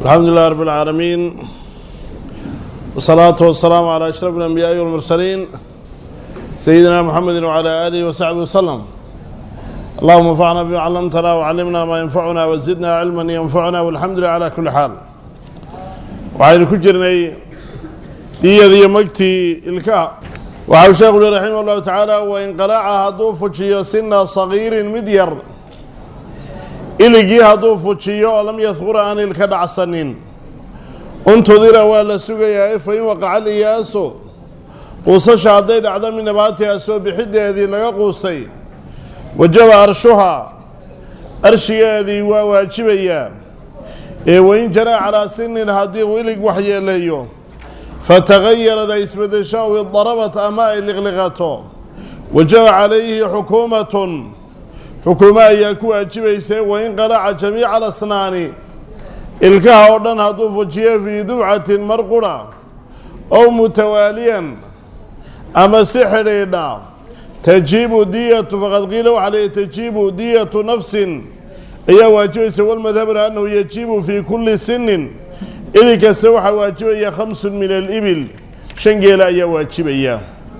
الحمد لله رب العالمين والصلاة والسلام على أشرف الأنبياء والمرسلين سيدنا محمد وعلى آله وصحبه وسلم اللهم انفعنا بما علمتنا وعلمنا ما ينفعنا وزدنا علما ينفعنا والحمد لله على كل حال waxaynu ku jirnay diyadiyo magtii ilkaha waxau sheekhu uhi raximah allahu tacaala wain qalaaca hadduu fujiyo sina sagiirin mid yar iligii hadduu fujiyo oo lam yadkura aan ilka dhacsanin untudira waa la sugayaa fa in waqaca liyaaso quusasha hadday dhacdo min nabaatiha soo bixideedii laga quusay wajaba arshuha arshigeedii waa waajibayaa ee wain janaa calaa sinin haddii uu ilig waxyeeleeyo fatagayarad ay isbedesho aw idarabat ama ay liqliqato wajaba calayhi xukuumatun xukuumo ayaa ku waajibaysa wain qalaca jamiica alasnaani ilkaha oo dhan hadduu fujiyo fii dufcatin mar qura ow mutawaaliyan ama si xidhiidha tajiibu diyatu faqad qiila waxaa leeyahy tajiibu diyatu nafsin ayaa waajibaysa walmadhabna annahu yajibu fii kulli sinin ilig kasta waxaa waajibaya khamsun min alibil shan geela ayaa waajibaya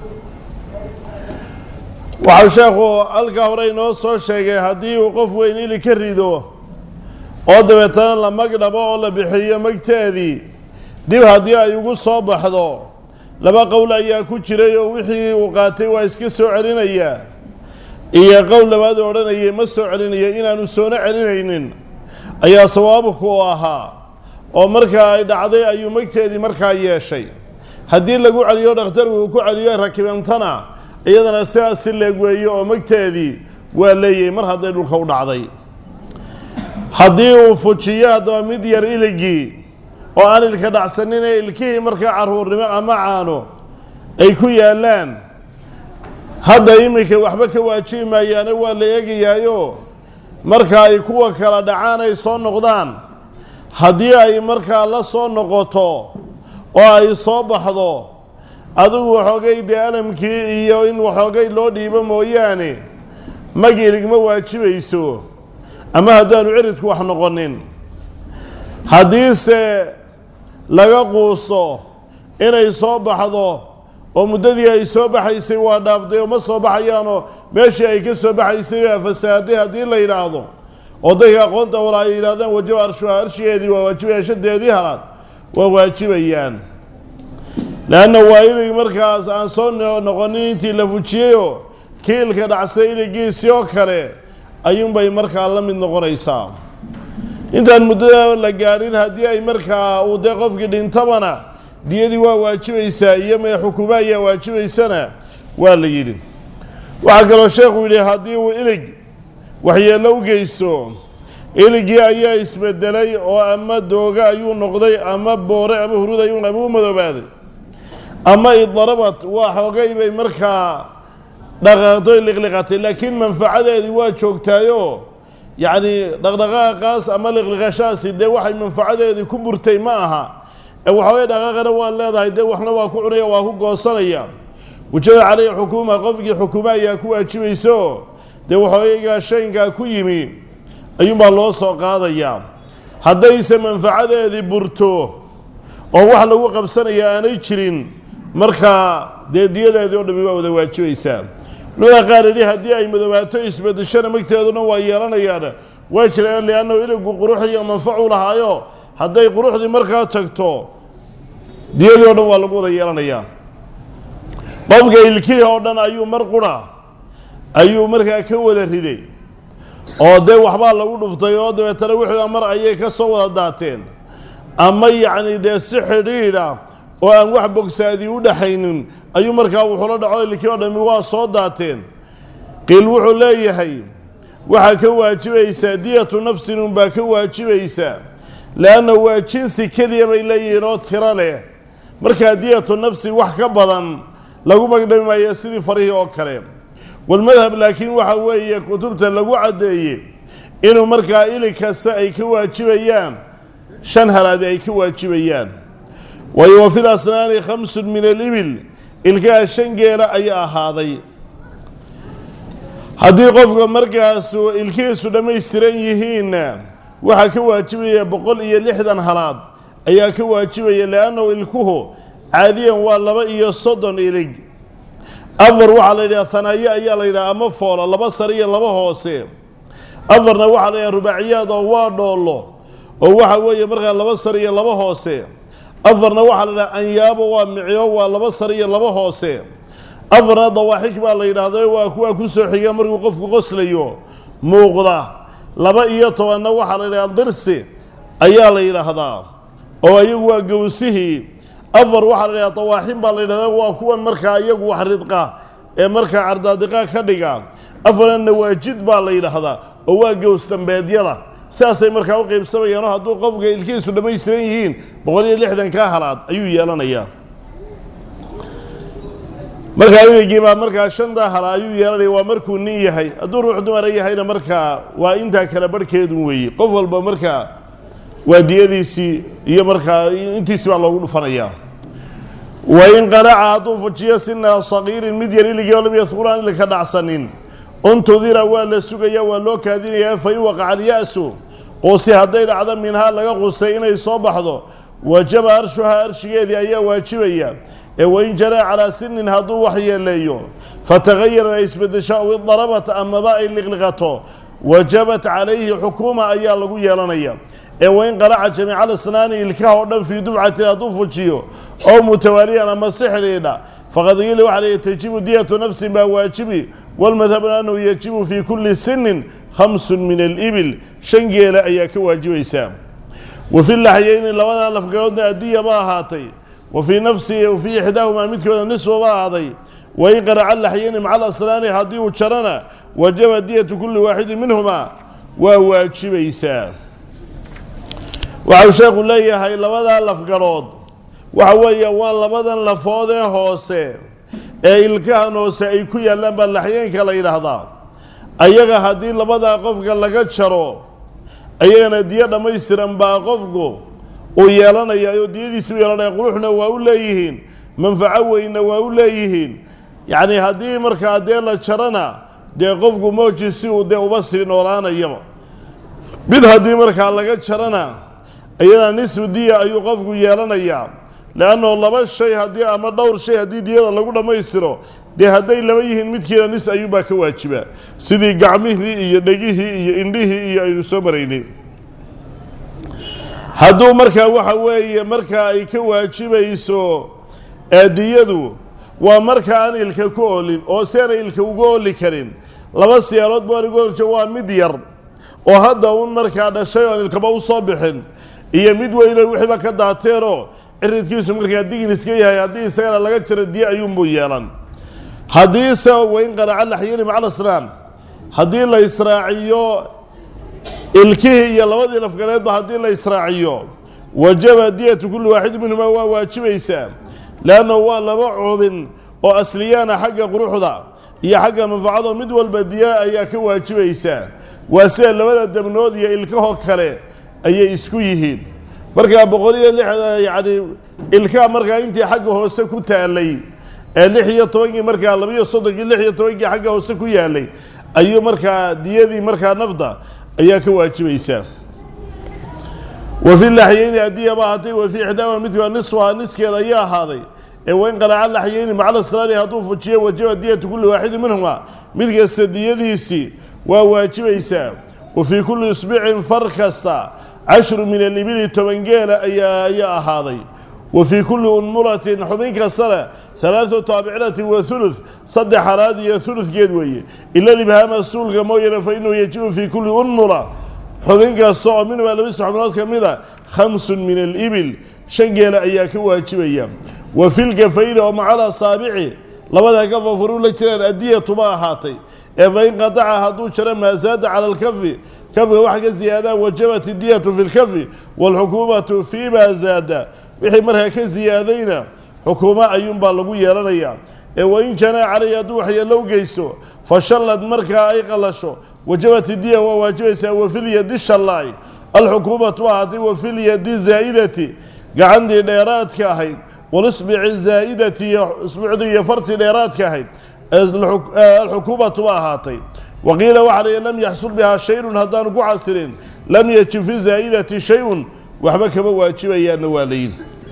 waxau sheekhu halkaa hore inoo soo sheegay haddii uu qof weyn ilig ka rido oo dabeetana la mag dhabo oo la bixiyo magteedii dib haddii ay ugu soo baxdo laba qowl ayaa ku jiray oo wixii uu qaatay waa iska soo celinayaa iyo qowl labaad oo odhanayay ma soo celinayo inaanu soona celinaynin ayaa sawaabku u ahaa oo markaa ay dhacday ayuu magteedii markaa yeeshay haddii lagu celiyo dhakhtarku uu ku celiyo rakibantana iyadana sidaas si leeg weeyo oo magteedii waa leeyahay mar hadday dhulka u dhacday haddii uu fujiyo haddaba mid yar iligii oo aan ilka dhacsanin ee ilkihii markaa caruurnimo ama caano ay ku yaallaan hadda iminka waxba ka waajibi maayaane waa la eegayaayo marka ay kuwa kala dhacaan ay soo noqdaan haddii ay markaa la soo noqoto oo ay soo baxdo adigu waxoogay dee alamkii iyo in waxoogay loo dhiibo mooyaane mag iligma waajibayso ama haddaanu ciridku wax noqonin haddiise laga quuso inay soo baxdo oo muddadii ay soo baxaysay waa dhaaftay oo ma soo baxayaanoo meeshii ay ka soo baxaysay baa fasaaday haddii la yidhaahdo oo dadka aqoonta wala ay yidhahdaan wajaba arshuha arshigeedii waa waajibaya shadeedii halaad waa waajibayaan leanna waa ilig markaas aan soo noqonin intii la fujiyeyoo kii ilka dhacsay iligiisii oo kale ayuunbay markaa la mid noqonaysaa intaan muddada la gaadhin haddii ay markaa uu dee qofkii dhintabana diyadii waa waajibaysaa iyo mee xukumo ayaa waajibaysana waa la yidhi waxaa kaloo sheekhu yidhi haddii uu ilig waxyeello u geysto iligii ayaa isbedelay oo ama dooga ayuu noqday ama boore ama hurud ayuu ama u madoobaaday ama idarabat waa xoogay bay markaa dhaqaaqdoy liqliqatay laakiin manfacadeedii waa joogtaayoo yacni dhaqdhaqaaqaas ama liqliqashaasi dee waxay manfacadeedii ku burtay ma aha ee waxoogay dhaqaaqana waa leedahay dee waxna waa ku cunaya waa ku goosanaya wajaba caleyhi xukuuma qofkii xukumo ayaa ku waajibayso dee waxoogaygaa shaynkaa ku yimi ayuunbaa loo soo qaadayaa haddayse manfacadeedii burto oo wax lagu qabsanaya aanay jirin markaa dee diyadeedii oo dhami waa wada waajibaysaa culamada qaar idhi haddii ay madoobaato isbedeshana magteeduna waa yeelanayaan waa jiraan liannahu iligu qurux iyo manfacu lahaayo hadday quruxdii markaa tagto diyadii oo dhan waa lagu wada yeelanayaa qofka ilkihii oo dhan ayuu mar qura ayuu markaa ka wada riday oo dee waxbaa lagu dhuftay oo dabeetana wixii mar ayay ka soo wada daateen ama yacni dee si xidhiidha oo aan wax bogsaadii u dhaxaynin ayuu markaa wuxuula dhaco ilkii oo dhami waa soo daateen qiil wuxuu leeyahay waxaa ka waajibaysaa diyatu nafsin unbaa ka waajibaysaa leanna waa jinsi keliya bay leeyihiin oo tiro leh markaa diyatu nafsi wax ka badan lagu magdhami maayo sidii farihii oo kale walmadhab laakiin waxa weeye kutubta lagu caddeeyey inuu markaa ilig kasta ay ka waajibayaan shan halaadi ay ka waajibayaan waayo wa fil asnaani khamsun min alibil ilkaha shan geela ayaa ahaaday haddii qofka markaas ilkihiisu dhammaystiran yihiinna waxaa ka waajibaya boqol iyo lixdan halaad ayaa ka waajibaya liannahu ilkuhu caadiyan waa laba iyo soddon ilig afar waxaa la yidhaha hanaaye ayaa la yidhaha ama foola laba sare iyo laba hoose afarna waxaa la yidhaha rubaaciyaad oo waa dhoollo oo waxa weeye markaa laba sare iyo laba hoose afarna waxaa la yidhaha anyaabo waa micyo waa laba sare iyo laba hoose afarna dawaaxig baa la yidhaahdo waa kuwa ku soo xiga markuu qofku qoslayo muuqda laba iyo tobanna waxaa la yidhaha dirsi ayaa la yidhaahdaa oo iyagu waa gowsihii afar waxaa la yidhaha dawaaxin baa la yidhahdaa waa kuwan markaa iyagu wax ridqa ee markaa cardaadiqa ka dhiga afarna nawaajid baa la yidhaahdaa oo waa gowsdambeedyada sidaasay markaa u qaybsamayaanoo hadduu qofka ilkihiisu dhammaystiran yihiin boqol iyo lixdan ka halaad ayuu yeelanayaa markaa inagii baa markaa shantaa hala ayuu yeelanaya waa markuu nin yahay hadduu ruux dumara yahayna markaa waa intaa kala barhkeedu weeye qof walba markaa waa diyadiisii iyo markaa intiisi baa loogu dhufanayaa wain qanaca hadduu fujiyo sina sagiirin mid yar iligii oo lam yadkuran ilika dhacsanin untudira waa la sugaya waa loo kaadinayaa fain waqaca alya-su quusi hadday dhacdo minhaa laga qusay inay soo baxdo wajaba arshuhaa arshigeedii ayaa waajibaya ee wain jaraa calaa sinin hadduu wax yeeleeyo fatagayara ay isbedesho aw idarabat amaba ay liqliqato wajabat calayhi xukuuma ayaa lagu yeelanaya ee wain qalaca jamiica alasnaani ilkaha oo dhan fii dufcatin hadduu fujiyo oo mutawaaliyan ama si xidhiidha faqad qiila waxa la tajibu diyatu nafsin baa waajibi walmadhabna annahu yajibu fii kulli sinin khamsun min alibil shan geela ayaa ka waajibaysaa wa fi laxyeyni labadaa lafgaroodna adiya ba ahaatay wa fii nafsihi wa fii ixdaahumaa midkooda nisfa ba ahaaday wain qaraca laxyeyni maca alasnaani haddii uu jarana wajaba diyatu kulli waaxidin minhumaa waa waajibaysaa waxau sheekhu leeyahay labadaa lafgarood waxa weeye waa labadan lafood ee hoose ee ilkahan hoose ay ku yaallaan baa laxyeenka la yidhaahdaa ayaga haddii labadaa qofka laga jaro ayagana diyo dhammaystiran baa qofku uu yeelanaya oo diyadiisi u yeelanaya quruxna waa u leeyihiin manfaco weynna waa u leeyihiin yacni haddii markaa dee la jarana dee qofku mooji si uu dee uba sii noolaanayaba mid haddii markaa laga jarana iyadana nisfu diya ayuu qofku yeelanayaa leanno laba shay haddii ama dhowr shay haddii diyada lagu dhammaystiro dee hadday laba yihiin midkiina nis ayuubaa ka waajiba sidii gacmihii iyo dhegihii iyo indhihii iyo aynu soo maraynay hadduu markaa waxa weeye markaa ay ka waajibayso diyadu waa marka aan ilka ku oolin oo si aanay ilka uga ooli karin laba siyaalood buu anigu horjo waa mid yar oo hadda uun markaa dhashay oon ilkaba u soo bixin iyo mid weyno wixiiba ka daateenoo ciridkiisu markaa digin iska yahay haddii isagana laga jaro diye ayuunbuu yeelan haddiise wain qaraca laxyeni macal asnaan haddii la israaciyo ilkihii iyo labadii lafgaleedba haddii la israaciyo wajaba diyatu kulli waaxid minhumaa waa waajibaysaa leannahu waa laba cubin oo asliyaana xagga quruxda iyo xagga manfacado mid walba diya ayaa ka waajibaysaa waa sida labada dabnood iyo ilkahoo kale ayay isku yihiin markaa boqol iyo lix yacni ilkaha markaa intii xagga hoose ku taalay ee lix iyo tobankii markaa labiyo soddonkii lix iyo tobankii xagga hoose ku yaalay ayuu markaa diyadii markaa nafda ayaa ka waajibaysaa wa fi laxyeyni addiya ba ahaatay wa fii ixdaama midkood nisfuhaa niskeeda ayaa ahaaday ee wain qalaca laxyeyni macala sraani hadduu fujiyo wajaba diyatu kulli waaxidin minhuma mid kasta diyadiisii waa waajibaysaa wa fii kulli isbicin far kasta cashru min alibili toban geela ayaa ayaa ahaaday wa fii kulli unmulatin xubin kastana halaadu taabicinatin wa hulud saddex haraad iyo huludgeed weeye ila libhaama suulka mooyane fa inahu yajibu fii kulli unmula xubin kasta oo minhumaa labisa xubnood ka mida khamsun min alibil shan geela ayaa ka waajibaya wa fi lkafayni oo macal asaabici labada kafa furuu la jiraan adiyatuba ahaatay ee fain qataca hadduu jaro maa zaada cala alkafi kafka waxa ka ziyaadaan wajabat idiyatu fi lkafi waalxukuumatu fii ma zaada wixii markaa ka ziyaadayna xukuumo ayuunbaa lagu yeelanayaa ee wain janaa calayhi hadduu waxyeello u geysto fashallad markaa ay qalasho wajabat idiya waa waajibaysaa wafilyadi shallaay alxukuumatu ahaatay wafilyadi zaa'idati gacantii dheeraadka ahayd walisbici zaa'idati iyo isbuucdii iyo fartii dheeraadka ahayd alxukuumatu ba ahaatay waqiila waxaa la lam yaxsul bihaa shayun haddaanu ku xasilin lam yajib fi zaa'idati shay-un waxba kama waajibayaanna waa layin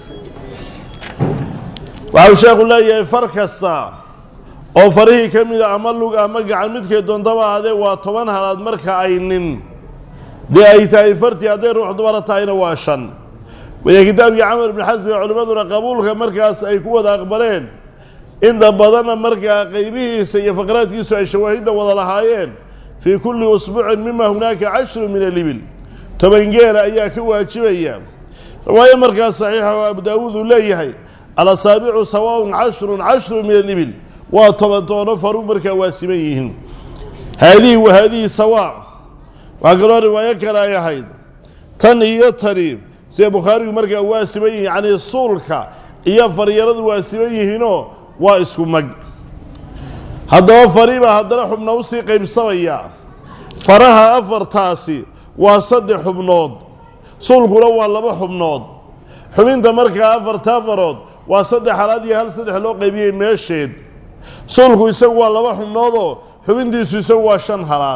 waxau sheekhu leeyahay far kasta oo farihii ka mida ama lug ama gacan midkay doontaba adee waa toban halaad marka ay nin dee ay tahay fartii hadday ruux dumara tahayna waa shan waya kitaabkii camar ibni xasmi culimmaduna qabuulka markaas ay ku wada aqbaleen inta badanna markaa qeybihiisa iyo faqraadkiisu ay shawaahidda wada lahaayeen fii kulli usbuucin mima hunaaka cashru min alibil toban geela ayaa ka waajibaya riwaayo markaas saxiixa oo abu daawuud uu leeyahay alasaabicu sawaaun cashrun cashru min alibil waa toban toono faru markaa waa siman yihiin haadihi wa haadihi sawaa waxaa kaloo riwaayo kale ay ahayd tan iyo tani sida bukhaarigu markaa waa siman yihiin yacnii suulka iyo faryaradu waa siman yihiinoo waa isku mag haddaba fariibaa haddana xubna usii qaybsamaya faraha afartaasi waa saddex xubnood suulkuna waa laba xubnood xubinta markaa afarta farood waa saddex halaad iyo hal saddex loo qaybiyey meesheed suulku isagu waa laba xubnoodoo xubintiisu isagu waa shan halaad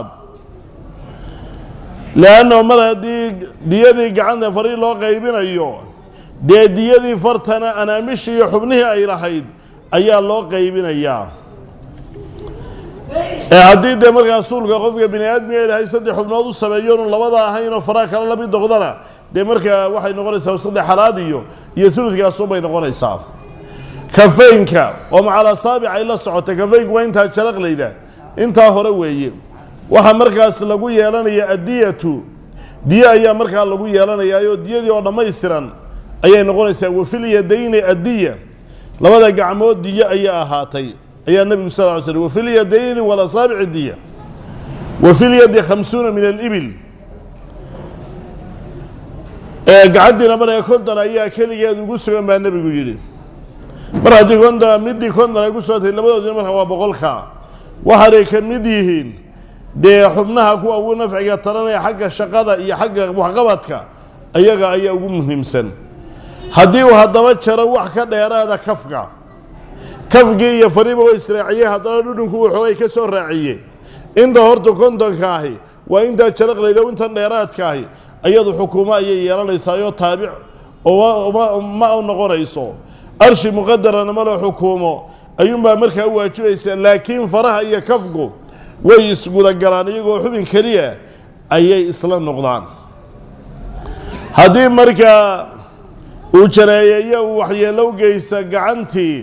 leanna mar haddii diyadii gacanta farii loo qaybinayo dee diyadii fartana anaamishii iyo xubnihii ay lahayd ayaa loo qaybinayaa ee haddii dee markaa suulka qofka bini aadmiga ilahay saddex xubnood u sameeyoonu labada ahaynoo faraha kale lamid noqdana dee markaa waxay noqonaysaa saddex halaad iyo iyo uludkaasuunbay noqonaysaa kafeynka oo macal asaabic ay la socotay kafeynku waa intaa jaraqlayda intaa hore weeye waxaa markaas lagu yeelanaya addiyatu diye ayaa markaa lagu yeelanayaayoo diyadii oo dhammaystiran ayay noqonaysaa wafil yadayni addiya labada gacmood diyo ayaa ahaatay ayaa nebigu sal ly slm wafil yadayni walasaabici diya wafil yadi khamsuuna min alibil gacantiina markaa konton ayaa keligeed ugu sugan baa nebigu yidhi mar haddii konton midii konton ay ku socotay labadoodina markaa waa boqolka waxaanay ka mid yihiin dee xubnaha kuwa ugu nafciga taranaya xagga shaqada iyo xagga waxqabadka ayaga ayaa ugu muhiimsan haddii uu haddaba jaro wax ka dheeraada kafka kafkii iyo fariiba wa israaciyey haddana dhudhunku uu xoogay ka soo raaciye inta horta kontonka ahi waa intaa jaraqlayda intan dheeraadka ahi ayadu xukuumo ayay yeelanaysaayoo taabic oo ma u noqonayso arshi muqadarana malo xukuumo ayuunbaa markaa u waajibaysa laakiin faraha iyo kafku way isgudagalaan iyagoo xubin keliya ayay isla noqdaan haddii markaa uu jareeyeeyo uu waxyeello u geysta gacantii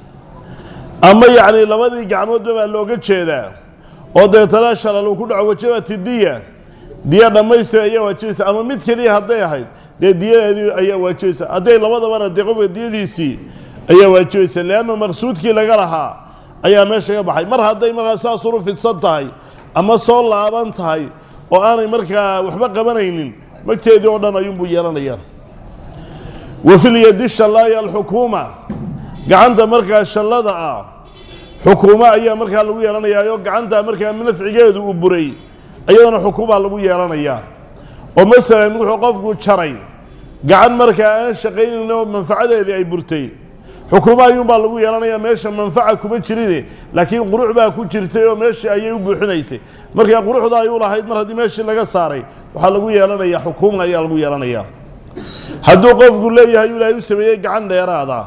ama yacni labadii gacmoodba baa looga jeedaa oo deetana shalal uu ku dhaco wajabati diya diya dhammaystir ayaa waajibaysa ama mid keliya hadday ahayd dee diyadeedii ayaa waajibaysa hadday labadabana dee qofka diyadiisii ayaa waajibaysa leannu maqsuudkii laga lahaa ayaa meesha ka baxay mar hadday markaa saas uru fidsan tahay ama soo laaban tahay oo aanay markaa waxba qabanaynin magteedii oo dhan ayuunbuu yeelanayaa wa filyadi shallaayi alxukuuma gacanta markaa shallada ah xukuumo ayaa markaa lagu yeelanayaa oo gacanta markaa nafcigeedu uu buray iyadana xukuumaa lagu yeelanayaa oo masalan wuxuu qofku jaray gacan markaa aan shaqaynayn oo manfacadeedii ay burtay xukuumo ayuunbaa lagu yeelanayaa meesha manfaca kuma jirine laakiin qurux baa ku jirtay oo meeshii ayay u buuxinaysay markaa quruxda ayuu lahayd mar haddii meeshii laga saaray waxaa lagu yeelanayaa xukuuma ayaa lagu yeelanayaa hadduu qofku leeyahay ilaahay u sameeyey gacan dheeraada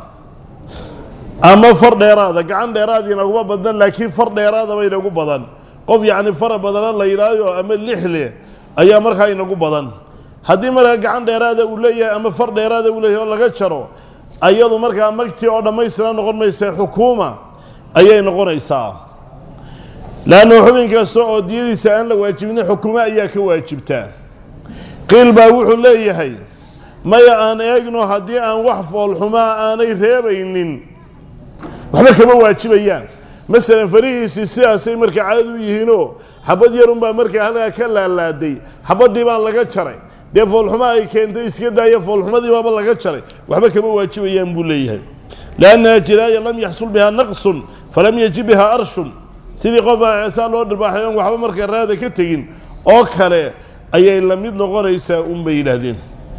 ama far dheeraada gacan dheeraad inaguma badan laakiin far dheeraadaba inagu badan qof yacni fara badana la yidhaayo ama lix leh ayaa markaa inagu badan haddii markaa gacan dheeraada uu leeyahay ama far dheeraada uu leeyahay oo laga jaro ayadu markaa magtii oo dhammaystiran noqon maysa xukuuma ayay noqonaysaa leannu xubin kasta oo diyadiisa aan la waajibin xukuumo ayaa ka waajibtaa qiil baa wuxuu leeyahay maya aan eegno haddii aan wax foolxumaa aanay reebaynin waxba kama waajibayaan masalan farihiisii sidaasay markaa caadad u yihiinoo xabad yarunbaa markaa halkaa ka laalaaday xabaddii baa laga jaray dee foolxuma ay keentay iska daaya foolxumadii baaba laga jaray waxba kama waajibayaan buu leeyahay liannaha jiraaya lam yaxsul bihaa naqsun falam yajib bihaa arshun sidii qofa saa loo dhirbaaxay oon waxba markaa raada ka tegin oo kale ayay la mid noqonaysaa unbay yidhaahdeen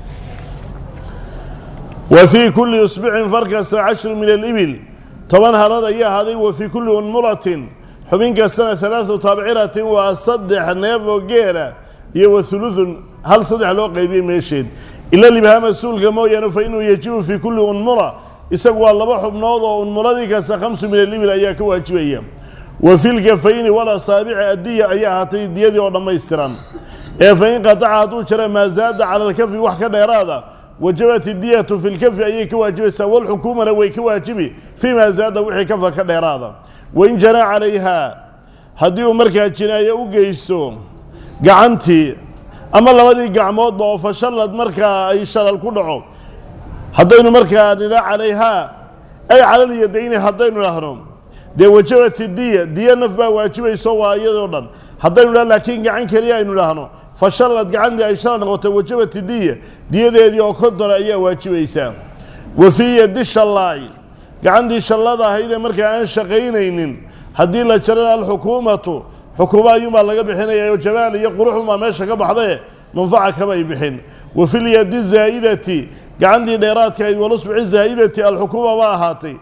wa fii kulli usbucin farkasta cashru min alibil toban halad ayaa ahaaday wa fii kulli unmulatin xubin kastana halaadu taabciratin waa saddex neef oo geela iyo wa huludun hal saddex loo qaybiyey meesheed ila libhaama suulka mooyaane fa inuu yajibu fii kulli unmura isagu waa laba xubnood oo unmuradii kasta khamsu min alibil ayaa ka waajibaya wa fi lkafayni walasaabici addiya ayaa ahaatay diyadii oo dhammaystiran ee fa in qataca hadduu jara maa zaada cala alkafi wax ka dheeraada wajabat idiyatu fi lkafi ayay ka waajibaysaa walxukuumana way ka waajibi fii maa zaada wixii kafa ka dheeraada wain janaa calayha haddii uu markaa jinaayo u geysto gacantii ama labadii gacmoodba oo fashallad markaa ay shalal ku dhaco haddaynu markaa nidha calayhaa ay calalyadayni haddaynu dhahno dee wajabat diya diya naf baa waajibayso waa iyadoo dhan haddaynu dhah laakiin gacan keliya aynu dhahno fashallad gacantii ay shalal noqotay wajabat diya diyadeedii oo kontona ayaa waajibaysaa wa fii yadi shallaay gacantii shallada ahaydee markaa aan shaqaynaynin haddii la jarana alxukuumatu xukuuma ayuunbaa laga bixinaya oo jamaal iyo quruxunbaa meesha ka baxdae manfaca kamay bixin wa fi lyadi zaa'idati gacantii dheeraadka ayd walusbici zaa'idati alxukuuma ba ahaatay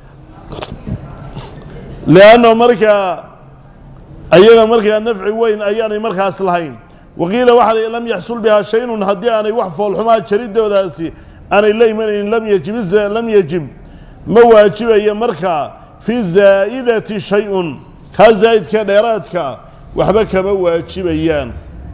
lianno markaa ayaga markaa nafci weyn ayaanay markaas lahayn waqiila waxaa la lam yaxsul bihaa shaynun haddii aanay wax foolxumaa jaridoodaasi aanay la imanaynin lam yajib lam yajib ma waajibaya markaa fi zaa'idati shay-un kaa zaa'idka dheeraadka waxba kama waajibayaan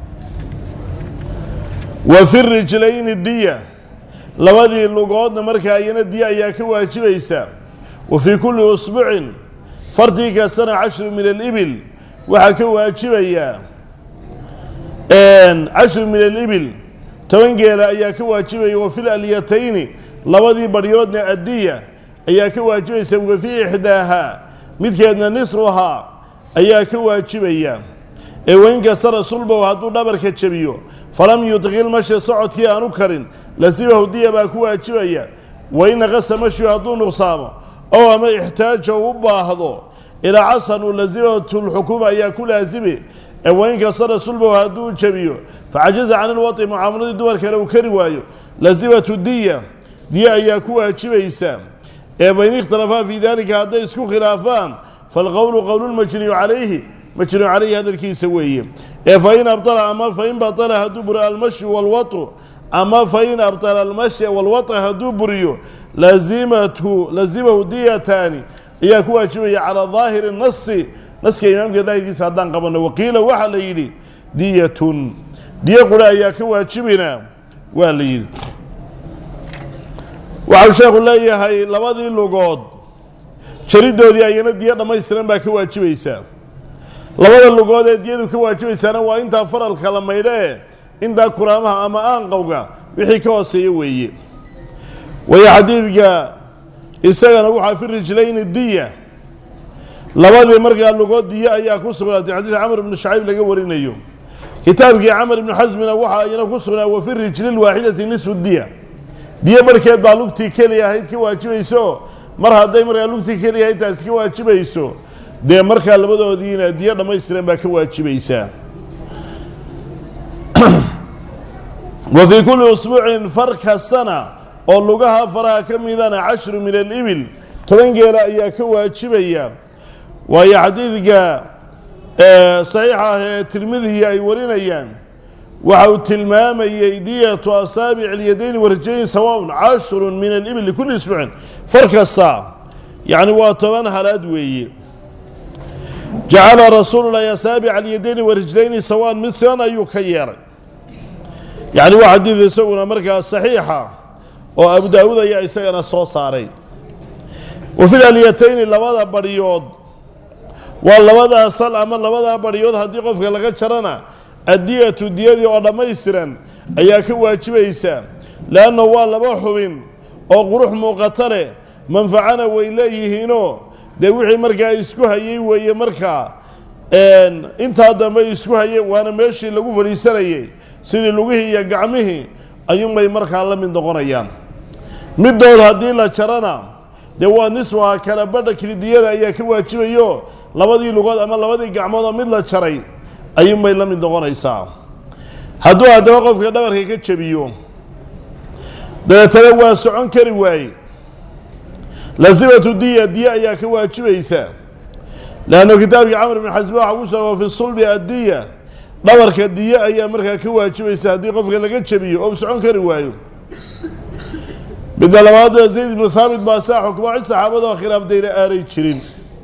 wa fi rijlayni diya labadii lugoodna markaa iyana diya ayaa ka waajibaysa wa fii kulli usbucin fartii kastana cashru min alibil waxaa ka waajibayaa cashru min alibil toban geela ayaa ka waajibaya wa fi lalyatayni labadii baryoodna addiya ayaa ka waajibaysa wa fii ixdaahaa midkeedna nisruhaa ayaa ka waajibaya ee wainkasara sulbow hadduu dhabarka jebiyo falam yudqil mashi socodkii aanu karin lasibahu diya baa ku waajibaya wain naqasa mashiu hadduu nuqsaamo ow ama ixtaaja u baahdo ilaa casanu lasimatu lxukuuma ayaa ku laasimi ee wainkasara sulbow hadduu jebiyo facajaza can ilwai mucaamaladii dumarkana uu kari waayo lasimatu diya diya ayaa ku waajibaysa ee fain ikhtalafaa fii dalika hadday isku khilaafaan falqowlu qowlulmajniyu calayhi majnuu calayhi hadalkiisa weeye ee fain abala ama fain batala hadduu buriyo almashyu walwatu ama fain abtala almashya walwata hadduu buriyo lazimatu lazimahu diyataani ayaa ku waajibaya calaa daahiri nasi naska imaamka daahirkiisa haddaan qabano waqiila waxaa la yidhi diyatun diyo qura ayaa ka waajibina waa la yidhi waxau sheekhu leeyahay labadii lugood jaridoodii ayana diyo dhammaystiran baa ka waajibaysaa labada lugood ee diyadu ka waajibaysaana waa intaa faralka la maydho ee intaa kuraamaha ama aanqowga wixii ka hooseeya weeye waayo xadiidka isagana waxaa fi rijlayni diya labadii markaa lugood diyo ayaa ku sugnaatay xadiid camr ibnu shacayb laga warinayo kitaabkii camr ibnu xasmina waxaa iyana ku sugnaa wa fi rijli lwaaxidati nisfu diya diyo barhkeed baa lugtii keliya ahayd ka waajibayso mar hadday markaa lugtii keliya ahayd taasi ka waajibayso dee markaa labadoodiina diyo dhammaystiran baa ka waajibaysaa wa fii kulli usbuucin far kastana oo lugaha faraha ka midana cashru min alibil toban geela ayaa ka waajibaya waayo xadiidka saxiixa ah ee tirmidihi ay warinayaan waxa uu tilmaamayey diyatu asaabic اlyadayn warjayn sawaaء cashru min alibil likulli isbuucin far kasta yacni waa toban halaad weeye jacala rasuulu lahi asaabic alyadayni warijlayni sawaan mid siban ayuu ka yeelay yacni waa xadiid isaguna markaa saxiixa oo abu daawuud ayaa isagana soo saaray wa fi lalyatayni labada baryood waa labadaa sal ama labadaa baryood haddii qofka laga jarana addiyatu diyadii oo dhammaystiran ayaa ka waajibaysa leanna waa laba xubin oo qurux muuqata leh manfacana way leeyihiinoo dee wixii markaa isku hayey weeye markaa intaa dambe isku hayey waana meeshii lagu fadhiisanayey sidii lugihii iyo gacmihii ayuunbay markaa la mid noqonayaan middood haddii la jarana dee waa niswaha kala badha kilidiyada ayaa ka waajibayo labadii lugood ama labadii gacmood oo mid la jaray ayuunbay la mid noqonaysaa hadduu haddaba qofka dhabarka ka jebiyo dabeetana waa socon kari waaye lasimatu diya diya ayaa ka waajibaysa leanno kitaabkii camr ibn xasba waxa ku sugan wa fi sulbi addiya dhabarka diye ayaa markaa ka waajibaysa haddii qofka laga jabiyo oo socon kari waayo midda labaad waa zayd ibnu thaabit baa saa xukmo cid saxaabadoo khilaaftayna aanay jirin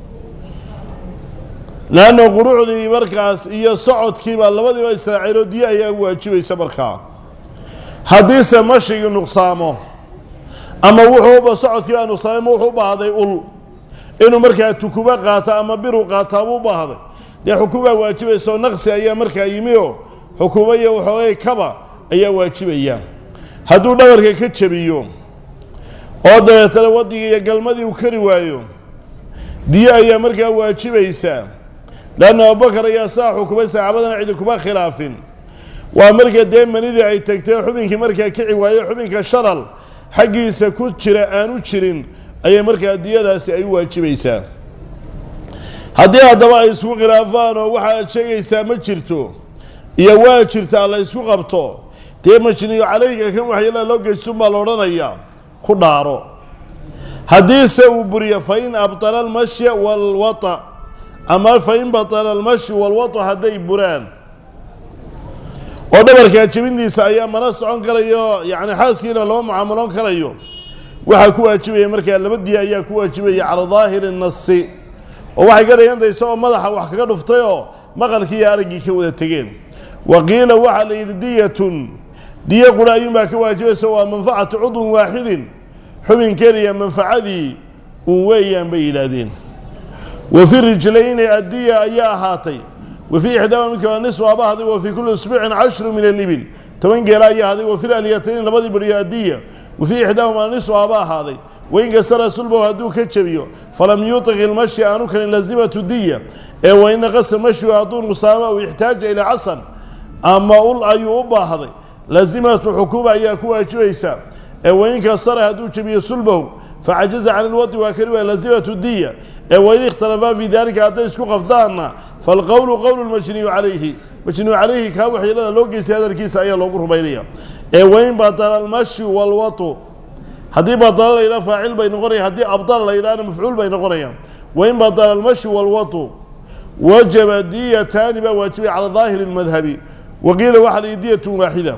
leanna qurucdii markaas iyo socodkiiba labadiiba israaceen oo diye ayaa waajibaysa markaa haddiise mashigii nuqsaamo ama wuxuuba socodkii baa nuqsaamay ma wuxuu u baahday ul inuu markaa tukubo qaato ama biru qaataa buu u baahday dee xukuumaa waajibaysa oo naqsi ayaa markaa yimi oo xukuumo iyo waxoogay kaba ayaa waajibaya hadduu dhabarka ka jabiyo oo dabeetana waddigii iyo galmadii uu kari waayo diye ayaa markaa waajibaysaa leanna abubakar ayaa saa xukumay saxaabadana cidi kuma khilaafin waa marka dee manidii ay tagtay xubinkii markaa kici waayo xubinka shalal xaggiisa ku jira aanu jirin ayay markaa diyadaasi ay u waajibaysaa haddii haddaba ay isku khilaafaan oo waxa aad sheegaysaa ma jirto iyo waa jirtaa la ysku qabto dee majniyo calayga kan waxyeelaa loo geystuunbaa la odhanayaa ku dhaaro haddiise uu buriyo fa in abtala almashya waalwata ama fa in batala almashyu waalwatu hadday buraan oo dhabarkaa jebintiisa ayaa mana socon karayo yacni xaaskiina loo mucaamaloon karayo waxaa ku waajibaya markaa laba diya ayaa ku waajibaya cala daahiri nasi oo waxay ka dhigantahay isagoo madaxa wax kaga dhuftay oo maqalkii iyo araggii ka wada tegeen wa qiila waxaa la yidhi diyatun diyo qura ayuunbaa ka waajibaysa waa manfacatu cudwin waaxidin xubin keliya manfacadii uun weeyaan bay yidhaahdeen wa fi rijlayni addiya ayaa ahaatay wa fii ixdaama midka waa nis waaba haday wa fii kulli isbuucin cashru min alibil toban geela ayaa haday wa fi alyatayni labadii beriyo addiya wa fii ixdaahuma nis waaba ahaaday wain kasara sulbow hadduu ka jebiyo falam yuutiq ilmashi aanu kanin lazimatu diya ee wain naqasa mashyu hadduu nuqsaama uu ixtaaja ilaa casan ama ul ayuu u baahday lazimatu xukuuma ayaa ku waajibaysa ee wain kasara hadduu jebiyo sulbow facajaza can ilwadi waa kari waa lazimatu diya ee wain ikhtalafaa fii dalika hadday isku qafdaanna falqowlu qowlu lmajniyu calayhi majniyu calayhi kaa waxyeelada loo geystay hadalkiisa ayaa loogu rumaynaya ee wain batala almashyu walwatu haddii badala la yidhaha faacil bay noqonayaan haddii abdala la yidhahna mafcuul bay noqonayaan wain badala almashyu walwatu wajaba diyataani baa waajibay cala daahiri lmadhabi waqiila waxaa la diyatun waaxida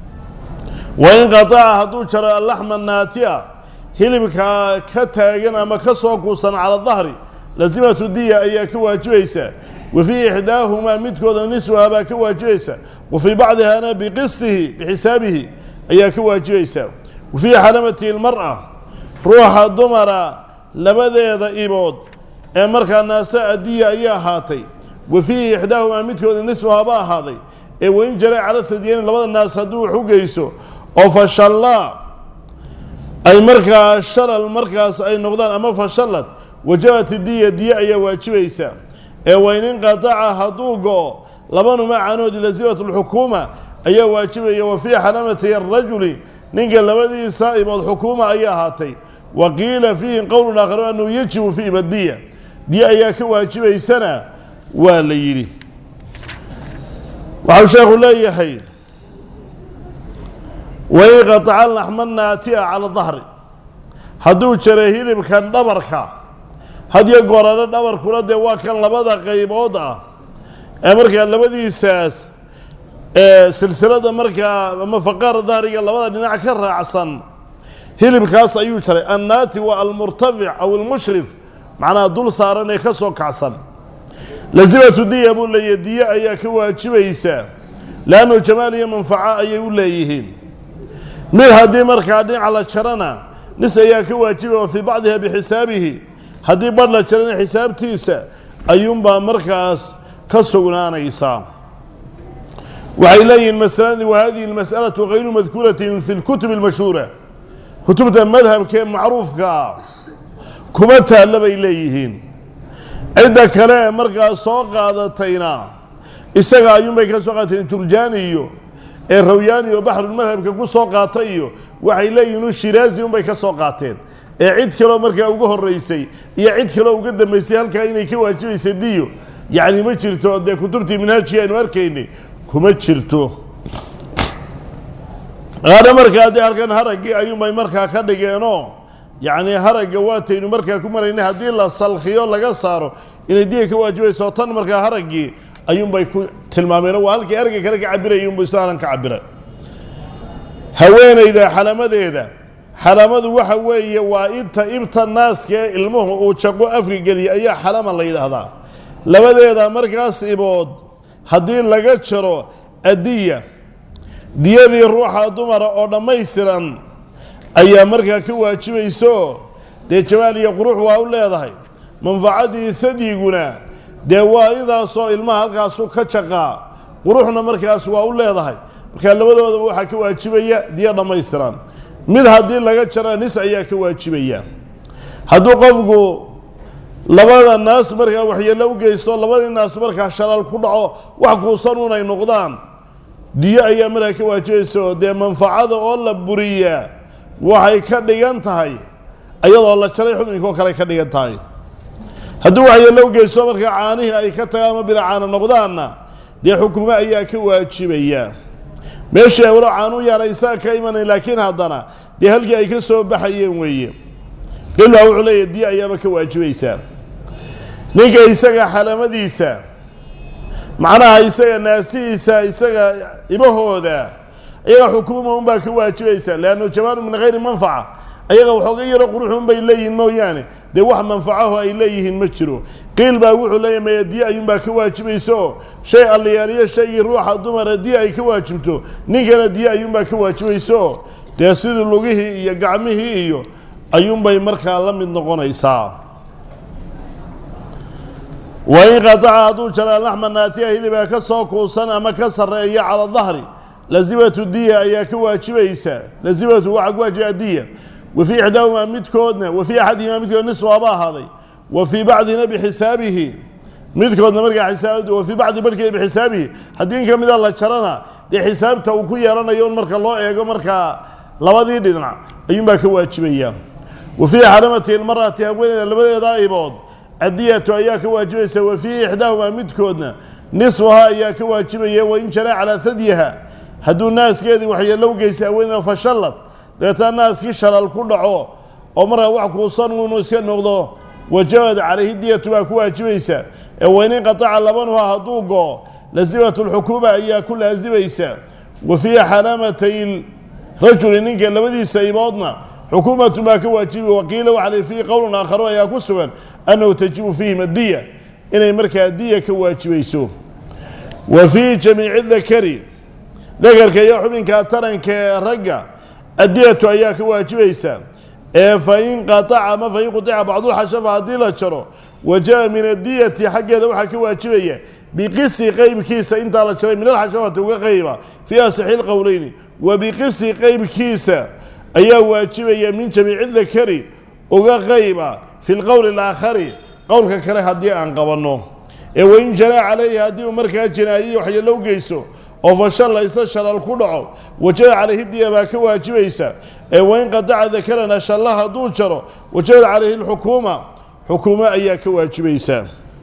wain qataca hadduu jaro alaxma naatia hilibka ka taagan ama ka soo kuusan cala dahri lazimatu diya ayaa ka waajibaysa wa fii ixdaahumaa midkooda niswaha baa ka waajibaysa wa fii bacdihana biqistihi bixisaabihi ayaa ka waajibaysa wa fii xalamati lmar'a ruuxa dumara labadeeda ibood ee markaa naasa adiya ayaa ahaatay wa fiihi ixdaahumaa midkooda niswahaba ahaaday ee wain jara cala sadiyeyni labada naas hadduu wax u geyso oo fashallaa ay markaa shalal markaas ay noqdaan ama fashallad wajabat diya diye ayaa waajibaysa ee wain inqataca hadduu go-o labanuma canoodi lazimatu lxukuuma ayaa waajibaya wa fii xalamati arajuli ninka labadiisa ibood xukuuma ayaa ahaatay wa qiila fiihi qowlun aakharu annahu yajibu fi ibadiya diye ayaa ka waajibaysana waa la yidhi waxau sheekhu leeyahay wain qataca laxma naatia cala dahri hadduu jaray hilibkan dhabarka hadiyo goorano dhabarkuna dee waa kan labada qaybood ah ee markaa labadiisaas ee silsilada markaa ama faqaara dahriga labada dhinac ka raacsan hilibkaas ayuu jaray annaati waa almurtafic aw almushrif macnaha dul saaran ee ka soo kacsan lazimatu diya buu leeyahy diye ayaa ka waajibaysaa leannu jamaal iyo manfaco ayay u leeyihiin mid haddii markaa dhinaca la jarana nis ayaa ka waajibaya wa fii bacdiha bixisaabihi haddii badh la jarana xisaabtiisa ayuunbaa markaas ka sugnaanaysaa waxay leeyihiin masaladii wa hadihi almas'alatu gayru madkuuratin fi lkutub almashhuura kutubta madhabka ee macruufka ah kuma taalla bay leeyihiin cidda kale ee markaas soo qaadatayna isaga ayuunbay ka soo qaadateen jurjaani iyo ee rawyaani oo baxrulmadhabka ku soo qaata iyo waxay leeyihiin u shiraazi unbay ka soo qaateen ee cid kaloo markaa uga horeysay iyo cid kaloo uga dambeysay halkaa inay ka waajibaysa diyo yacni ma jirto dee kutubtii minhaajkii aynu arkaynay kuma jirto qaana markaa dee halkan haraggii ayuunbay markaa ka dhigeenoo yacni haragga waataynu markaa ku maraynay haddii la salkhiyo laga saaro inay diya ka waajibayso tan markaa haraggii ayuunbay ku tilmaameen waa halkii erga kale ka cabirayay unbu isaalan ka cabira haweenayda xalamadeeda xalamadu waxa weeye waa inta ibta naaska ee ilmuhu uu jaqo afka geliya ayaa xalama la yidhaahdaa labadeeda markaas ibood haddii laga jaro adiya diyadii ruuxa dumara oo dhammaystiran ayaa markaa ka waajibayso dee jamaal iyo qurux waa u leedahay manfacadii hadyiguna dee waa idaasoo ilmaha halkaasu ka jaqaa quruxna markaas waa u leedahay markaa labadoodaba waxaa ka waajibaya diyo dhammaystiran mid haddii laga jara nis ayaa ka waajibaya hadduu qofku labada naas markaa waxyeello u geysto labadii naas markaa shalaal ku dhaco wax kuusan unay noqdaan diyo ayaa markaa ka waajibaysa oo dee manfacada oo la buriyaa waxay ka dhigan tahay iyadoo la jaray xubinkaoo kale ka dhigan tahay hadduu waxyeello u geysto markaa caanihii ay ka tagaan ama bila caano noqdaanna dee xukumo ayaa ka waajibaya meeshii ay walo caanu yaaraysaa ka imanayn laakiin haddana dee halkii ay ka soo baxayeen weeye ilaa wuxuu leeyahy diya ayaaba ka waajibaysaa ninka isaga xalamadiisa macnaha isaga naasihiisa isaga ibahooda iyaga xukuuma unbaa ka waajibaysa leannu jamaalu min hayri manfaca ayaga waxooga yaro quruxun bay leeyihiin mooyaane dee wax manfacaho ay leeyihiin ma jiro qiil baa wuxuu leeyahy maya diya ayuunbaa ka waajibaysa oo shay alliyaaliyo shaygii ruuxa dumara diya ay ka waajibto ninkana diya ayuunbaa ka waajibaysa oo dee sidii lugihii iyo gacmihii iyo ayuunbay markaa la mid noqonaysaa wa in qataca hadduu jaraa laxma naatiya hilibaa ka soo kuusan ama ka sarreeya cala dahri lazimatu diya ayaa ka waajibaysa lazimatu waxaa ku waajiba diya wa fii ixdaahumaa midkoodna wa fii axadihimaa midkood nis waaba ahaaday wa fii bacdina bixisaabihi midkoodna markaa xisaab wa fii bacdi barhkiina bixisaabihi haddii in ka mida la jarana dee xisaabta uu ku yeelanayo un marka loo eego markaa labadii dhinac ayuunbaa ka waajibaya wa fii xaramati ilmarati haweeneyda labadeeda aybood adiyatu ayaa ka waajibaysa wa fii ixdaahumaa midkoodna nisfuhaa ayaa ka waajibaya wain janaa calaa hadyiha hadduu naaskeedii waxyeello u geystay haweeneyda fashallad dabeetana naaskii shalaal ku dhaco oo markaa wax kuusan unu iska noqdo wajabad calayhi diyatu baa ku waajibaysa ee wain inqataca labanuha hadduu go lasimatu lxukuuma ayaa ku laasimaysa wa fii xalamatay rajuli ninka labadiisa iboodna xukuumatun baa ka waajibi waqiila waxale fiihi qowlun aakharu ayaa ku sugan annahu tajibu fiihim addiya inay markaa diya ka waajibayso wa fii jamiici dakari dakarka iyo xubinka taranka ee ragga addiyatu ayaa ka waajibaysa ee fain qataca ama fain qutica bacdulxashafa haddii la jaro wajaba min adiyati xaggeeda waxaa ka waajibaya biqisi qeybkiisa intaa la jaray min alxashafati uga qeyba fii asixi lqowleyni wa biqisi qeybkiisa ayaa waajibaya min jamiici dakari uga qeyba fi lqowli alaakhari qowlka kale haddii aan qabanno ee wain janaa calayhi haddii uu markaa jinaayiyi waxyeello u geyso oo fashalla isa shalal ku dhaco wajada calayhi diya baa ka waajibaysa ee wain qataca dakarana shalla hadduu jaro wajabad calayhi lxukuuma xukuumo ayaa ka waajibaysa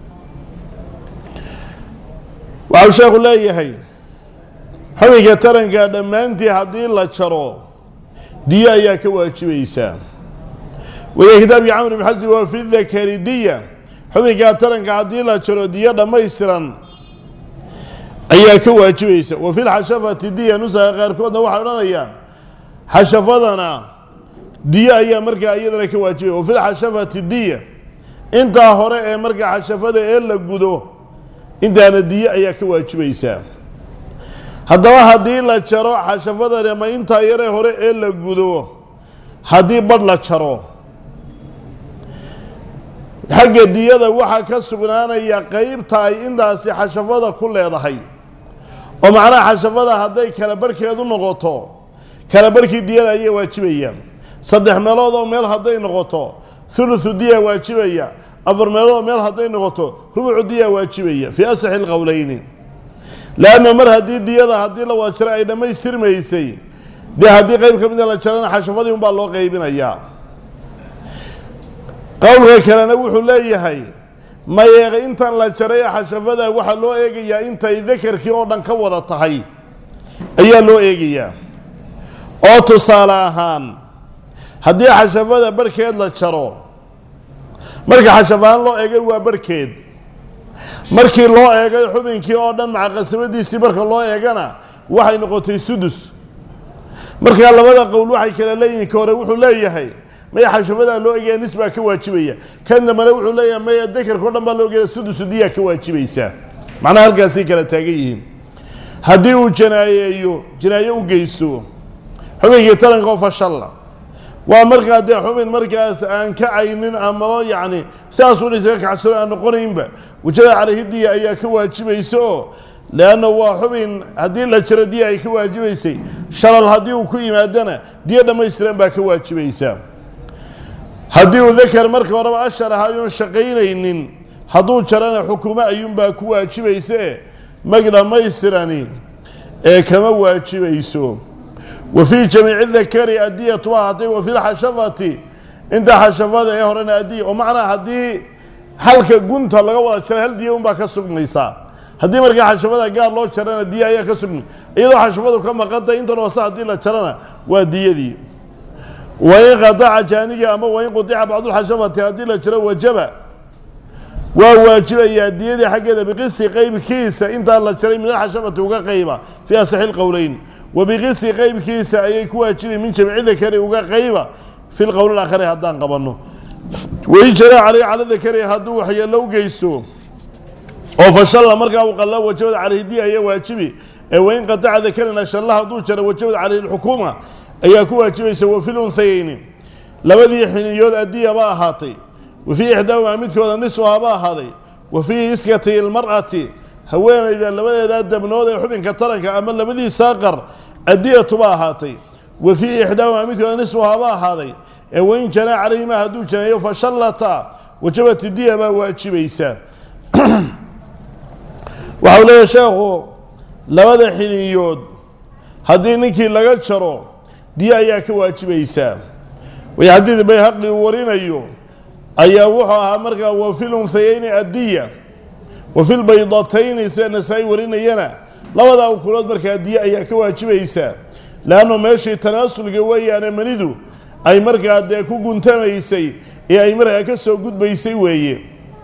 waxau sheekhu leeyahay xubinka taranka dhammaantii haddii la jaro diyo ayaa ka waajibaysaa waya kitaabkii camr bn xasin waa fi dakari diya xubinkaa taranka haddii la jaro diyo dhammaystiran ayaa ka waajibaysa wa fi lxashafati diya nusaha qaarkoodna waxay odhanayaan xashafadana diyo ayaa markaa iyadana ka waajibaya wa fi lxashafati diya intaa hore ee markaa xashafada ee la gudo intaana diyo ayaa ka waajibaysaa haddaba haddii la jaro xashafadani ama intaa yaree hore ee la gudo haddii badh la jaro xagga diyada waxaa ka sugnaanaya qeybta ay intaasi xashafada ku leedahay oo macnaha xashafada hadday kala barhkeedu noqoto kala barhkii diyada ayaa waajibaya saddex meelood oo meel hadday noqoto thuluthu diya waajibaya afar meelood oo meel hadday noqoto rubucu diya waajibaya fii asaxi lqowleyni leanna mar haddii diyada haddii la wada jaro ay dhammaystirmaysay dee haddii qeyb ka mida la jarana xashafadii unbaa loo qeybinayaa qowlka kalena wuxuu leeyahay mayeeqa intan la jaray ee xashafada waxaa loo eegayaa intay dakarkii oo dhan ka wada tahay ayaa loo eegayaa oo tusaale ahaan haddii xashafada barhkeed la jaro marka xashafahaan loo eegay waa barhkeed markii loo eegay xubinkii oo dhan maca qasabadiisii marka loo eegana waxay noqotay sudus markaa labada qowl waxay kala leeyihin ka hore wuxuu leeyahay maya xashafadaa loo egaya nis baa ka waajibaya kan dambana wuxuu leeyahay maya dekerka o dhan baa loo egaya sudusu diyaa ka waajibaysaa macnaha halkaasay kala taagan yihiin haddii uu janaayeeyo janaayo u geysto xubinkii taranka oo fashalla waa markaa dee xubin markaas aan kacaynin amaba yacni sidaasuu isaga kacsano aan noqonaynba wajada caleyhi diya ayaa ka waajibaysa oo leanna waa xubin haddii la jiro diya ay ka waajibaysay shalal haddii uu ku yimaadana diya dhammaystiran baa ka waajibaysaa haddii uu dakar marka horeba ashar aha ayuun shaqaynaynin hadduu jarana xukumo ayuunbaa ku waajibaysae mag dhammaystirani ee kama waajibayso wa fii jamiici dakari adiyatu waa ahaatay wa fi lxashafati inta xashafada ee horena adiya oo macnaa haddii halka gunta laga wada jara hal diya unbaa ka sugmaysaa haddii markaa xashafada gaar loo jarana diya ayaa ka sugmay iyadoo xashafadu ka maqantay intan hoose haddii la jarana waa diyadii wain qataca jaaniga ama wain qudica bacdulxashafati haddii la jiro wajaba waa waajibayaa diyadii xaggeeda biqisi qeybkiisa intaa la jaray min alxashafati uga qayba fii asaxi lqowleyn wa biqisi qeybkiisa ayay ku waajibi min jamci dakari uga qayba fi lqowl alaakhari haddaan qabanno wain jara caleyh cala dakari hadduu waxyeello u geysto oo fashalla markaa uu qalla wajabad caleyhi diya ayaa waajibi ee wain qataca dakarina shalla hadduu jaro wajabad caleyhi lxukuuma ayaa ku waajibaysa wa fi lunhayeyni labadii xiniyood adiya ba ahaatay wa fii ixdaahumaa midkooda nisfuha ba ahaaday wa fii iskati ilmar'ati haweenayda labadeedaa dabnood ee xubinka taranka ama labadiisaa qar adiyatu ba ahaatay wa fii ixdaahumaa midkooda nisfuha ba ahaaday ee wain janaa calayhimaa hadduu janeeyo fashallata wajabati diya baa waajibaysa waxau leeyahay sheekhu labada xiniyood haddii ninkii laga jaro diya ayaa ka waajibaysaa way xadiid bayhaqi uu warinayo ayaa wuxuu ahaa markaa wa fi lunhayeyni addiya wa fi lbaydatayni sida nasaa-i warinayana labadaa ukulood markaa diya ayaa ka waajibaysaa leannu meeshii tanaasulka weeyaane manidu ay markaa dee ku guntamaysay ee ay markaa ka soo gudbaysay weeye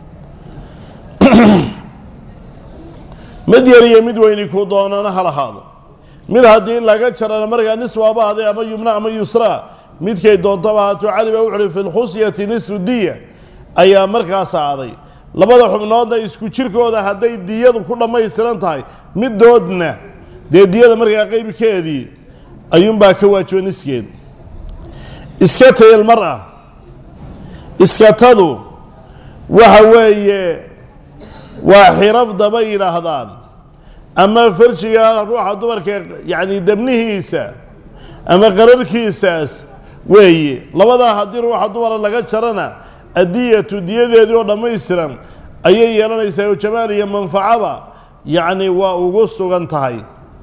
mid yar iyo mid weyni ku doonana ha lahaado mid haddii laga jarana markaa niswaaba ahday ama yumna ama yusra midkay doontaba haato cali baa wuxuhi fi lkhusyati nisfu diya ayaa markaas aaday labada xubnoodna isku jirkooda hadday diyadu ku dhammaystiran tahay midoodna dee diyada markaa qeybkeedii ayuunbaa ka waajiba niskeed iskatay ilmar-a iskatadu waxa weeye waa xirafda bay yidhaahdaan ama farjiga ruuxa dumarka yacni debnihiisa ama qararkiisaas weeye labadaa haddii ruuxa dumara laga jarana adiyatu diyadeedii oo dhammaystiran ayay yeelanaysaa oo jamaal iyo manfacaba yacni waa ugu sugan tahay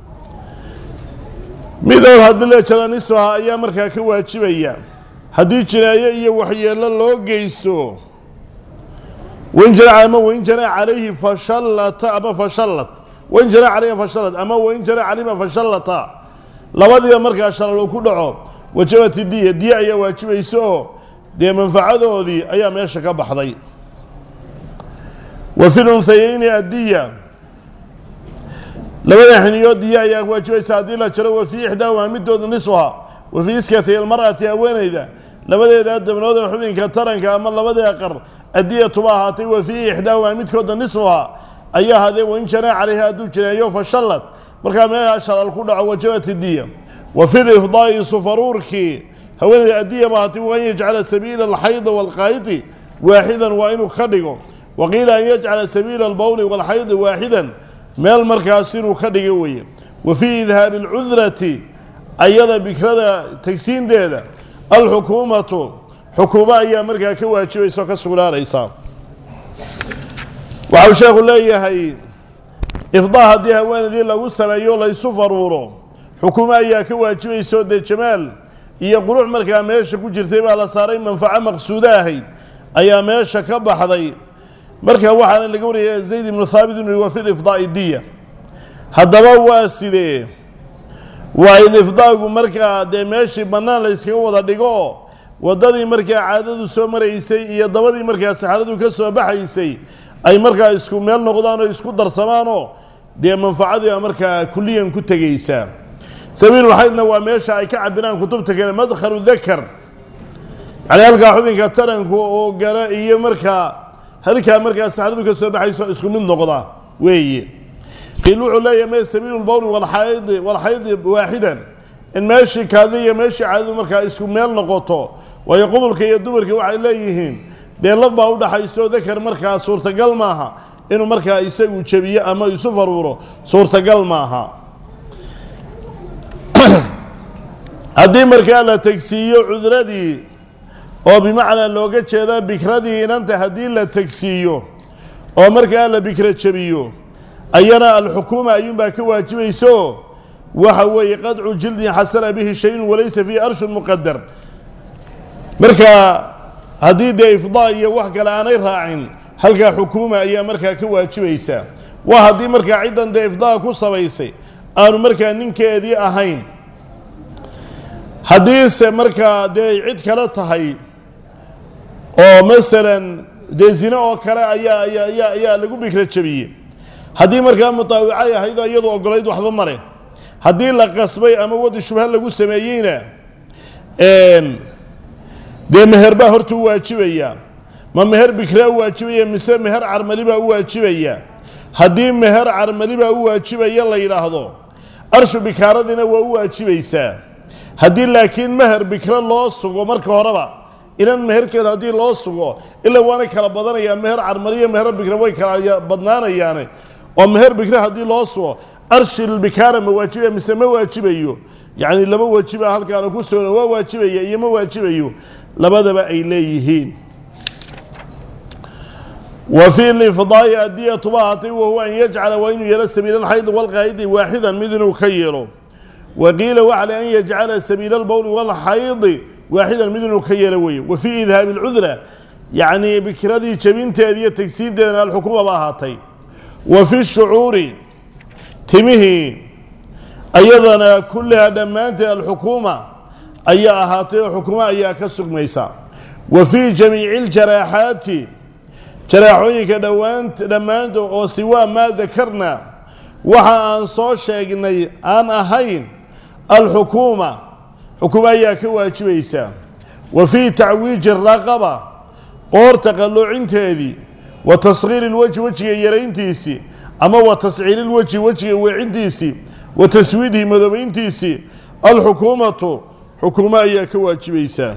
midood haddii la jara nisfaha ayaa markaa ka waajibaya haddii jinaayo iyo waxyeello loo geysto wain jana ama wain jana calayhi fashallata ama fashallat wain jana calayha fashallat ama wain jana calayhima fashallata labadiiba markaa shalal uu ku dhaco wajabati diya diya ayaa waajibaysa oo dee manfacadoodii ayaa meesha ka baxday wa fi lunhayeyni addiya labada xiniyood diya ayaa waajibaysa haddii la jaro wa fii ixdaahumaa midooda nisfuha wa fii iskati ilmar'ati haweenayda labadeeda dabnood ee xubinka taranka ama labadee qar adiyatuba ahaatay wa fii ixdaahumaa midkooda nisfuha ayaa hadee wain janaa calayha hadduu janeeyo fashallad markaa meelaha shalal ku dhaco wajabati diya wa fi lifdaai sufaruurkii haweeneyda addiya ba ahaatay waan yajcala sabiila alxaydi waalqaayidi waaxidan waa inuu ka dhigo wa qiila an yajcala sabiila albowli waalxaydi waaxidan meel markaas inuu ka dhigo weeye wa fii idhaabi alcudrati ayada bikrada tegsiinteeda alxukuumatu xukuumo ayaa markaa ka waajibaysa oo ka sugnaanaysa waxau sheekhu leeyahay ifdaa haddii haweenaydii lagu sameeyo laysu faruuro xukuumo ayaa ka waajibaysaoo dee jamaal iyo qurux markaa meesha ku jirtay baa la saaray manfaco maqsuudo ahayd ayaa meesha ka baxday marka waxaana laga wariyay zayd ibnu thaabit inu wa fi lifdaai diya haddaba waa sidee waa in ifdaagu markaa dee meeshii bannaan la yskaga wada dhigo oo waddadii markaa caadadu soo maraysay iyo dabadii markaa saxaradu ka soo baxaysay ay markaa isku meel noqdaan oo isku darsamaanoo dee manfacadii a markaa kuliyan ku tegaysaa sabiilulxaydna waa meesha ay ka cabiraan kutubta kale madkhalu dakar yani halkaa xubinka taranku oo gara iyo markaa halkaa markaa saxradu ka soo baxayso isku mid noqda weeye qiil wuxuu leeyahay me sabiilu lbowli walxaydi walxaydi waaxidan in meeshii kaadi iyo meeshii caadadu markaa isku meel noqoto waayo qubulka iyo dumarka waxay leeyihiin dee laf baa udhaxayso dakar markaa suurtagal maaha inuu markaa isagu jebiyo ama isu faruuro suurtagal maaha haddii markaa la tegsiiyo cudradii oo bimacnaa looga jeeda bikradii inanta haddii la tegsiiyo oo markaa la bikra jebiyo ayana alxukuuma ayuunbaa ka waajibayso waxa weeye qadcu jildin xasana bihi shayun walaysa fiihi arshun muqadar marka haddii dee ifdaa iyo wax kale aanay raacin halkaa xukuuma ayaa markaa ka waajibaysa waa haddii markaa ciddan dee ifdaa ku sabaysay aanu markaa ninkeedii ahayn haddiise markaa dee cid kale tahay oo masalan dee zine oo kale ayaa ayaa ayaa ayaa lagu bikra jebiyey haddii markaa mutaawicay ahayd oo iyadu ogolayd waxba male haddii la qasbay ama wadi shubha lagu sameeyeyna dee meher baa horta u waajibaya ma meher bikraa u waajibaya mise meher carmali baa u waajibaya haddii meher carmali baa u waajibaya la yidhaahdo arshu bikaaradiina waa u waajibaysaa haddii laakiin meher bikro loo sugo marka horeba inan meherkeeda haddii loo sugo ilaa waanay kala badanayaan meher carmaliyo meher bikra way kala badnaanayaane oo meher bikre haddii loo sugo arshilbikaara ma waajibaya mise ma waajibayo yacni laba waajiba halkaana ku sugna waa waajibaya iyo ma waajibayo labadaba ay leeyihiin wa fii lifdaai adiyatuba ahaatay wahuwa an yajcala waa inuu yeelo sabiila alxaydi walqaa'idi waaxidan mid inuu ka yeelo wa qiila waxale an yajcala sabiila albowli walxaydi waaxidan mid inuu ka yeelo weeye wa fii idhaabi alcudra yacnii bikradii jebinteeda iyo tegsiinteedana alxukuma ba ahaatay wa fi shucuuri timihii ayadana kullihaa dhammaanteed alxukuuma ayaa ahaatay oo xukumo ayaa ka sugmaysa wa fii jamiici aljaraaxaati jaraaxooyinka dhowaan dhammaantood oo siwaa maa dakarna waxa aan soo sheegnay aan ahayn alxukuuma xukumo ayaa ka waajibaysa wa fii tacwiiji raqaba qoorta qalloocinteedii wa tasghiiri ilwejhi wejiga yarayntiisii ama wa tasciiri ilwejhi wejiga weecintiisii wa taswiidihi madoobayntiisii alxukuumatu xukuumo ayaa ka waajibaysaa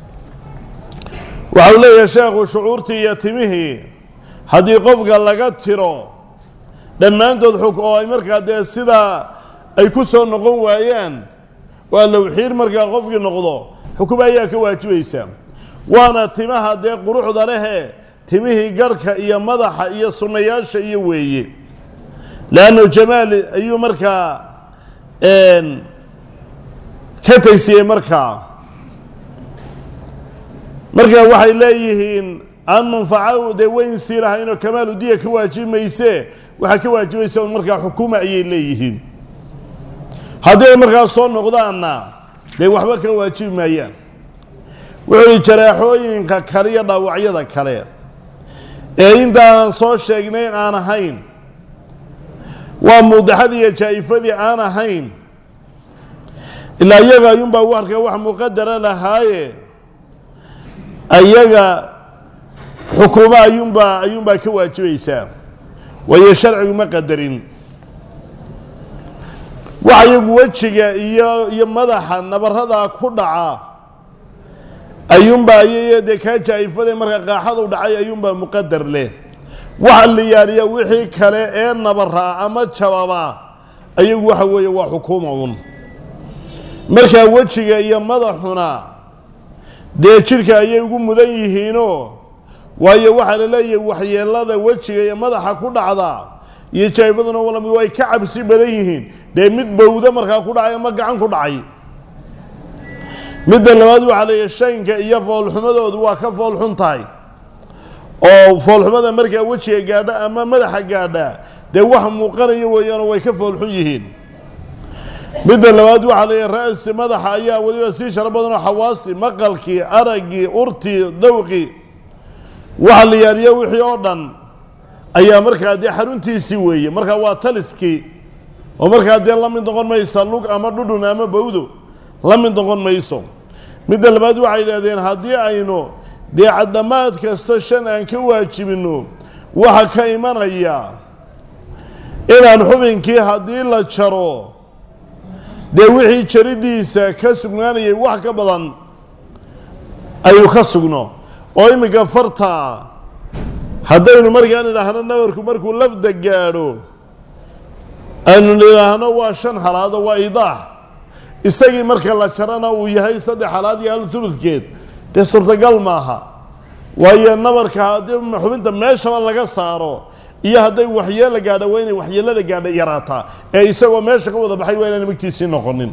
waxau leeyahay sheekhu shucuurtii iyo timihii haddii qofka laga tiro dhammaantood xug oo ay markaa dee sidaa ay ku soo noqon waayaan waa lowxiir markaa qofkii noqdo xukumo ayaa ka waajibaysaa waana timaha dee quruxda lehee timihii garhka iyo madaxa iyo sunnayaasha iyo weeye leannu jamaal ayuu markaa ka tegsiyey markaa marka waxay leeyihiin aan manfaco dee weyn sii lahaynoo kamaalu diya ka waajibi mayse waxaa ka waajibaysa un markaa xukuuma ayay leeyihiin haddii ay markaa soo noqdaanna dee waxba ka waajibi maayaan wuxuu ihi jaraaxooyinka kale iyo dhaawacyada kale ee intaan soo sheegnay aan ahayn waa muudaxadii iyo jaa'ifadii aan ahayn ilaa iyaga ayuunbaa u arkaa wax muqadara lahaaye ayaga xukuumo ayuunbaa ayuunbaa ka waajibaysaa waayo sharcigu ma qadarin waxa iyagu wejiga iyo iyo madaxa nabaradaa ku dhaca ayuunbaa iy dee kaa jaa'ifada marka qaaxadu dhacay ayuunbaa muqadar leh waxa la yaaliya wixii kale ee nabaraa ama jababa ayagu waxa weeye waa xukuuma un markaa wejiga iyo madaxuna dee jidhka ayay ugu mudan yihiinoo waayo waxaa la leeyahay waxyeelada wejiga iyo madaxa ku dhacda iyo jaa'ifaduna walami way ka cabsi badan yihiin dee mid bowda markaa ku dhacay ama gacan ku dhacay midda labaad waxaa leeyahay shaynka iyo foolxumadoodu waa ka foolxun tahay oo foolxumada markaa wejiga gaadha ama madaxa gaadha dee wax muuqanaya weeyaanoo way ka foolxun yihiin midda labaad waxaa leeyahay ra-si madaxa ayaa weliba sii sharo badanoo xawaasi maqalkii araggii urtii dawqii waxa la yaaliya wixii oo dhan ayaa markaa dee xaruntiisii weeye markaa waa taliskii oo markaa dee la mid noqon maysa lug ama dhudhun ama bawdo la mid noqon mayso midda labaad waxay yidhahdeen haddii aynu dee caddamaad kasta shan aan ka waajibinno waxa ka imanaya inaan xubinkii haddii la jaro dee wixii jaridiisa ka sugnaanayay wax ka badan ayuu ka sugno oo iminka farta haddaynu markaan idhaahno nabarku markuu lafda gaadho aynu idhaahno waa shan halaado waa idaax isagii marka la jarana uu yahay saddex halaad iyo hal uludkeed dee suurtagal maaha waayo nabarka haddii xubinta meeshaba laga saaro iyo hadday waxyeelo gaadho waa inay waxyeelada gaadha yaraataa ee isagoo meesha ka wada baxay waa inaan magtiisii noqonin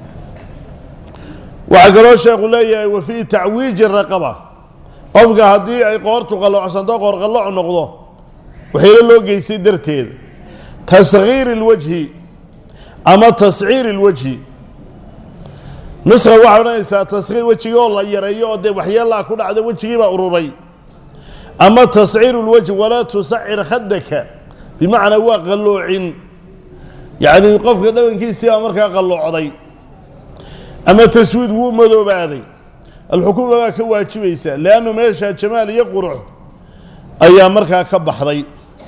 waxaa kaloo sheekhu leeyahay wa fii tacwiiji raqaba qofka haddii ay qoortu qalloocsanto qoorqallooc noqdo waxyeelo loo geystay darteed tasgiiri اlwajhi ama tasciiri اlwajhi nuska waxay odhanaysaa tasgiir wejigii oo la yareeyo oo dee waxyeelaa ku dhacda wejigiibaa ururay ama tasciiru lwajhi walaa tusacir khadaka bimacnaa waa qalloocin yacni qofka dhabankiisii baa markaa qalloocday ama taswiid wuu madoobaaday alxukuma baa ka waajibaysa leannu meesha jamaal iyo qurux ayaa markaa ka baxday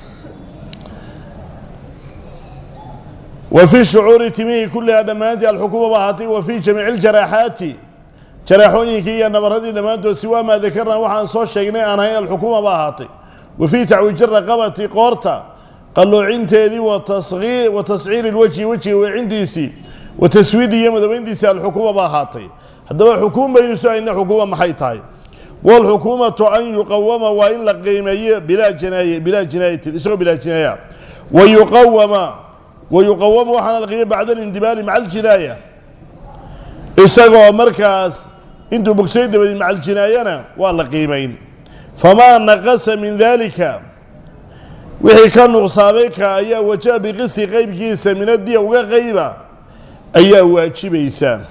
wa fii shucuuri timihii kullihaa dhammaantii alxukuma ba ahaatay wa fii jamiici ljaraaxaati jaraaxooyinkii iyo nabaradii dhammaantood siwaa maa dakarnaa waxaan soo sheegnay aan ahayn alxukuma ba ahaatay wa fii tacwiiji raqabati qoorta qalloocinteedii wa tasciiri lwejhi wejiga weecintiisii wa taswiidi iyo madoobeyntiisii alxukuma ba ahaatay haddaba xukuum baynu su hayna xukuma maxay tahay wاlxukuumatu an yuqawama waa in la qiimeeyo bilaa jinaaye bilaa jinaayatin isagoo bilaa jinaaya wayuqawama wayuqawama waxaana la qiimey bacda alindibaali maca aljinaaya isagoo markaas intuu bogsay dabadi maca aljinaayana waa la qiimayn famaa naqasa min dalika wixii ka nuqsaamay ka ayaa wajaha biqisi qeybkiisa min adiya uga qeyba ayaa waajibaysa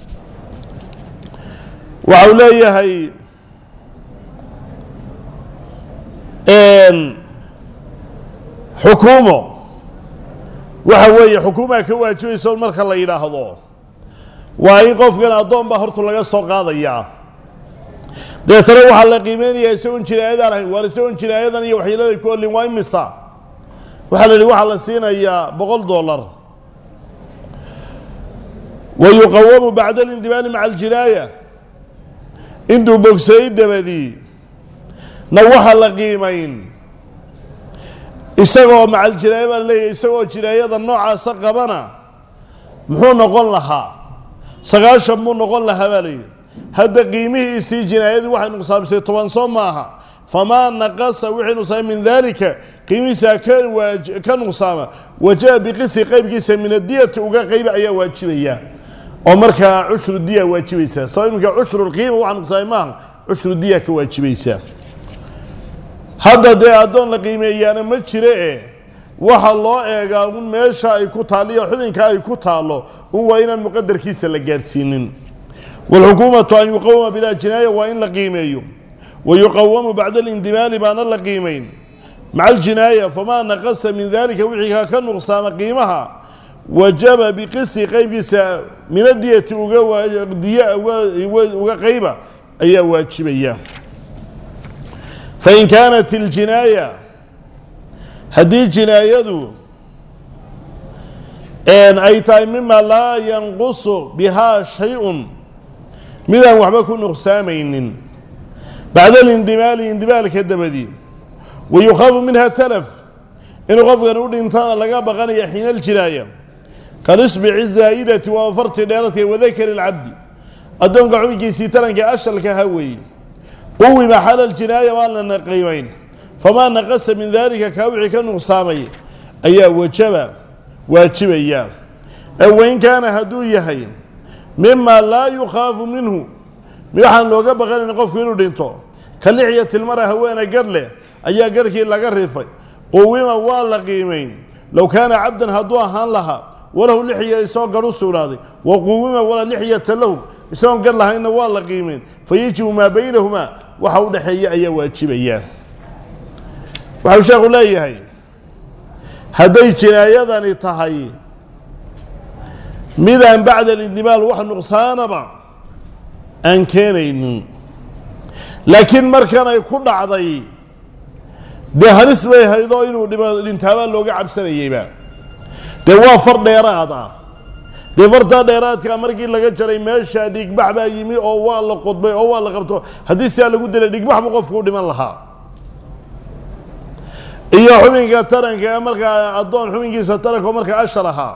waxau leeyahay xukuumo waxa weeye xukuumaa ka waajibaysa marka la yidhaahdo waa in qofkan addoon baa hortu laga soo qaadayaa deetana waxaa la qiimeynayaa isagoon jinaayadaan ahayn waar isagoon jinaayadan iyo waxyeelada ku olin waa imisa waxaa la yidhi waxaa la siinayaa boqol dollar wa yuqawamu bacda alindibaali maca aljinaaya intuu bogsayey dabadii na waxaa la qiimayn isagoo macal jinaaya baa leeyahy isagoo jinaayada noocaasa qabana muxuu noqon lahaa sagaashan buu noqon lahaa baa layidhi hadda qiimihiisii jinaayadii waxay nuqsaamisay toban soo maaha famaa naqasa wixii nuqsaamay min daalika qiimihiisa ka waaj- ka nuqsaama wajaha biqisi qeybkiisa min adiyati uga qeyba ayaa waajibaya oo markaa cushru diya waajibaysaa soo iminka cushru lqiima waxa nuqsaamay maaha cushru diya ka waajibaysaa hadda dee addoon la qiimeeyaana ma jire e waxa loo eegaa un meesha ay ku taalliyo xubinka ay ku taallo un waa inaan muqadarkiisa la gaadhsiinin waalxukuumatu an yuqawama bilaa jinaaya waa in la qiimeeyo wa yuqawamu bacda alindimaali baana la qiimayn maca aljinaaya famaa naqasa min dalika wixii ka ka nuqsaama qiimaha wajaba biqisi qeybkiisa min adiyati uga waa- diya uga- uga qeyba ayaa waajibaya fain kaanat iljinaaya haddii jinaayadu ay tahay mima laa yanqusu bihaa shay-un midaan waxba ku nuqsaamaynin bacda alindimaali indimaalka dabadii wa yukhaafu minha talaf inuu qofkan u dhintana laga baqanaya xiina aljinaaya kalisbici zaa'idati waa farti dheeradka wadakari lcabdi addoonka xubinkiisii taranka ashalka ha weeye quwima xala ljinaaya waan lana qiimayn famaa naqasa min daalika kaa wixii ka nuqsaamay ayaa wajaba waajibaya ee wain kaana hadduu yahay mima laa yukhaafu minhu waxaan looga baqanayn qofku inuu dhinto ka lixyati lmara haweena garh leh ayaa garhkii laga rifay quwima waa la qiimayn low kaana cabdan hadduu ahaan lahaa walahu lixya isagoo garh u sugnaaday wa quwima walaa lixyata lahu isagoon gar lahaynna waa la qiimayn fayajibu maa baynahumaa waxa u dhexeeya ayaa waajibaya waxau sheekhu leeyahay hadday jinaayadani tahay midaan bacda alindimaal wax nuqsaanaba aan keenaynin laakiin markan ay ku dhacday dee halis bay haydoo inuu dhima dhintaabaa looga cabsanayeyba dee waa far dheeraad ah dee fartaa dheeraadkaa markii laga jaray meesha dhigbax baa yimi oo waa la qodbay oo waa la qabto haddii sidaa lagu dilay dhigbax buu qofku u dhiman lahaa iyo xubinka taranka ee markaa addoon xubinkiisa taranka oo markaa ashar ahaa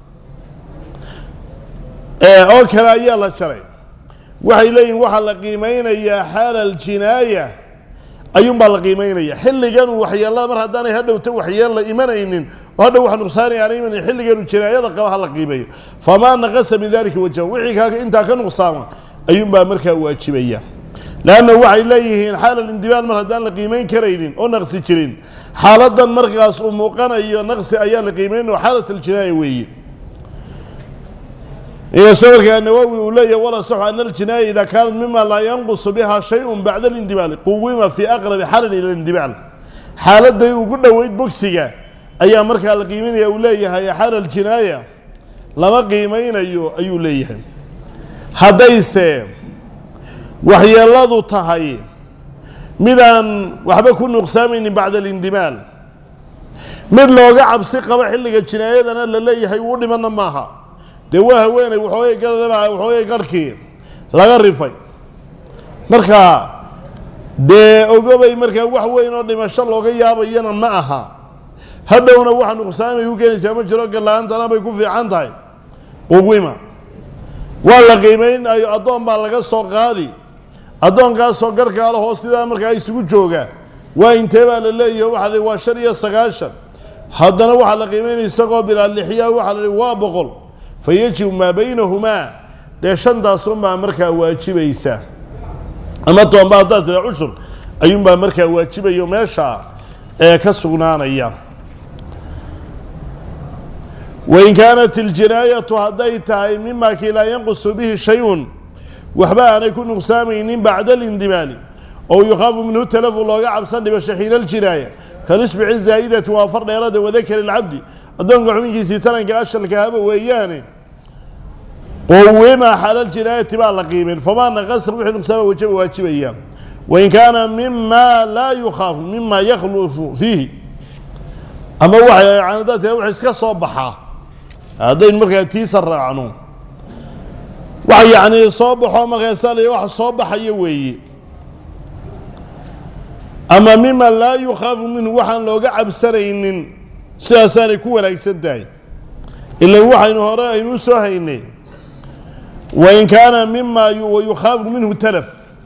oo kale ayaa la jaray waxay leeyihin waxaa la qiimeynayaa xaala aljinaaya ayuunbaa la qiimeynaya xilligan waxyeelada mar haddaanay hadhowta waxyeella imanaynin oo hadhow wax nuqsaani aanay imanayn xilliganu jinaayada qaba ha la qiimeeyo famaa naqasa min dalika wajha wixii kaa intaa ka nuqsaama ayuunbaa markaa waajibaya leanna waxay leeyihiin xaala lindibaal mar haddaan la qiimeyn karaynin oo naqsi jirin xaaladan markaas uu muuqanayo naqsi ayaa la qiimeyn oo xaalat aljinaaya weeye inkastoo markaa nawowi uu leeyahy wala saxu ana aljinaaya ida kaanat mima laa yanqusu biha shayun bacda alindibaali quwima fii aqrabi xalin ila lindibaal xaaladay ugu dhoweyd bogsiga ayaa markaa la qiimeynaya uu leeyahay xaala aljinaaya lama qiimeynayo ayuu leeyahay haddayse waxyeeladu tahay midaan waxba ku nuqsaamaynin bacda alindimaal mid looga cabsi qabo xilliga jinaayadana la leeyahay uu dhimana maaha dee waa haweeney waxoogay galaba waxoogay garhkii laga rifay marka dee ogobay markaa wax weyn oo dhimasho looga yaabayana ma aha hadhowna waxa nuqsaamay ku keenaysaa ma jiro galla-aantana bay ku fiican tahay quwima waa la qiimeynayo addoon baa laga soo qaadi addoonkaasoo garhkaa lahoo sidaa markaa isugu jooga waa intee baa la leeyahay waxa la waa shan iyo sagaashan haddana waxaa la qiimeynaya isagoo bilaa lixyaa waxaa la waa boqol fa yajibu maa baynahumaa dee shantaasunbaa markaa waajibaysa ama toonba haddaad tira cushur ayuunbaa markaa waajibayo meesha ee ka sugnaanaya wain kaanat iljinaayatu hadday tahay mima kii laa yanqusu bihi shay-un waxba aanay ku nuqsaamaynin bacda alindimaali oo yukhaafu minhu talafu looga cabsan dhibasho xiina aljinaaya kalisbici zaa'idati waa far dheerada wadakari lcabdi addoonka xubinkiisii taranka ashalka haba weeyaane qowima xalaljinaayati baa la qiimeyn famaa naqasa wixii nuqsaama wajaba waajibaya wain kaana mima laa yukhaafu mima yakhlufu fiihi ama waxay canadaad tira wax iska soo baxaa haddaynu markaa tiisa raacno wax yacni soo baxo markaasa la wax soo baxaya weeye ama mima laa yukhaafu minhu waxaan looga cabsanaynin sidaasaanay ku wanaagsan tahay ilan waxaynu hore aynu u soo haynay wain kaana mima yukhaafu minhu talaf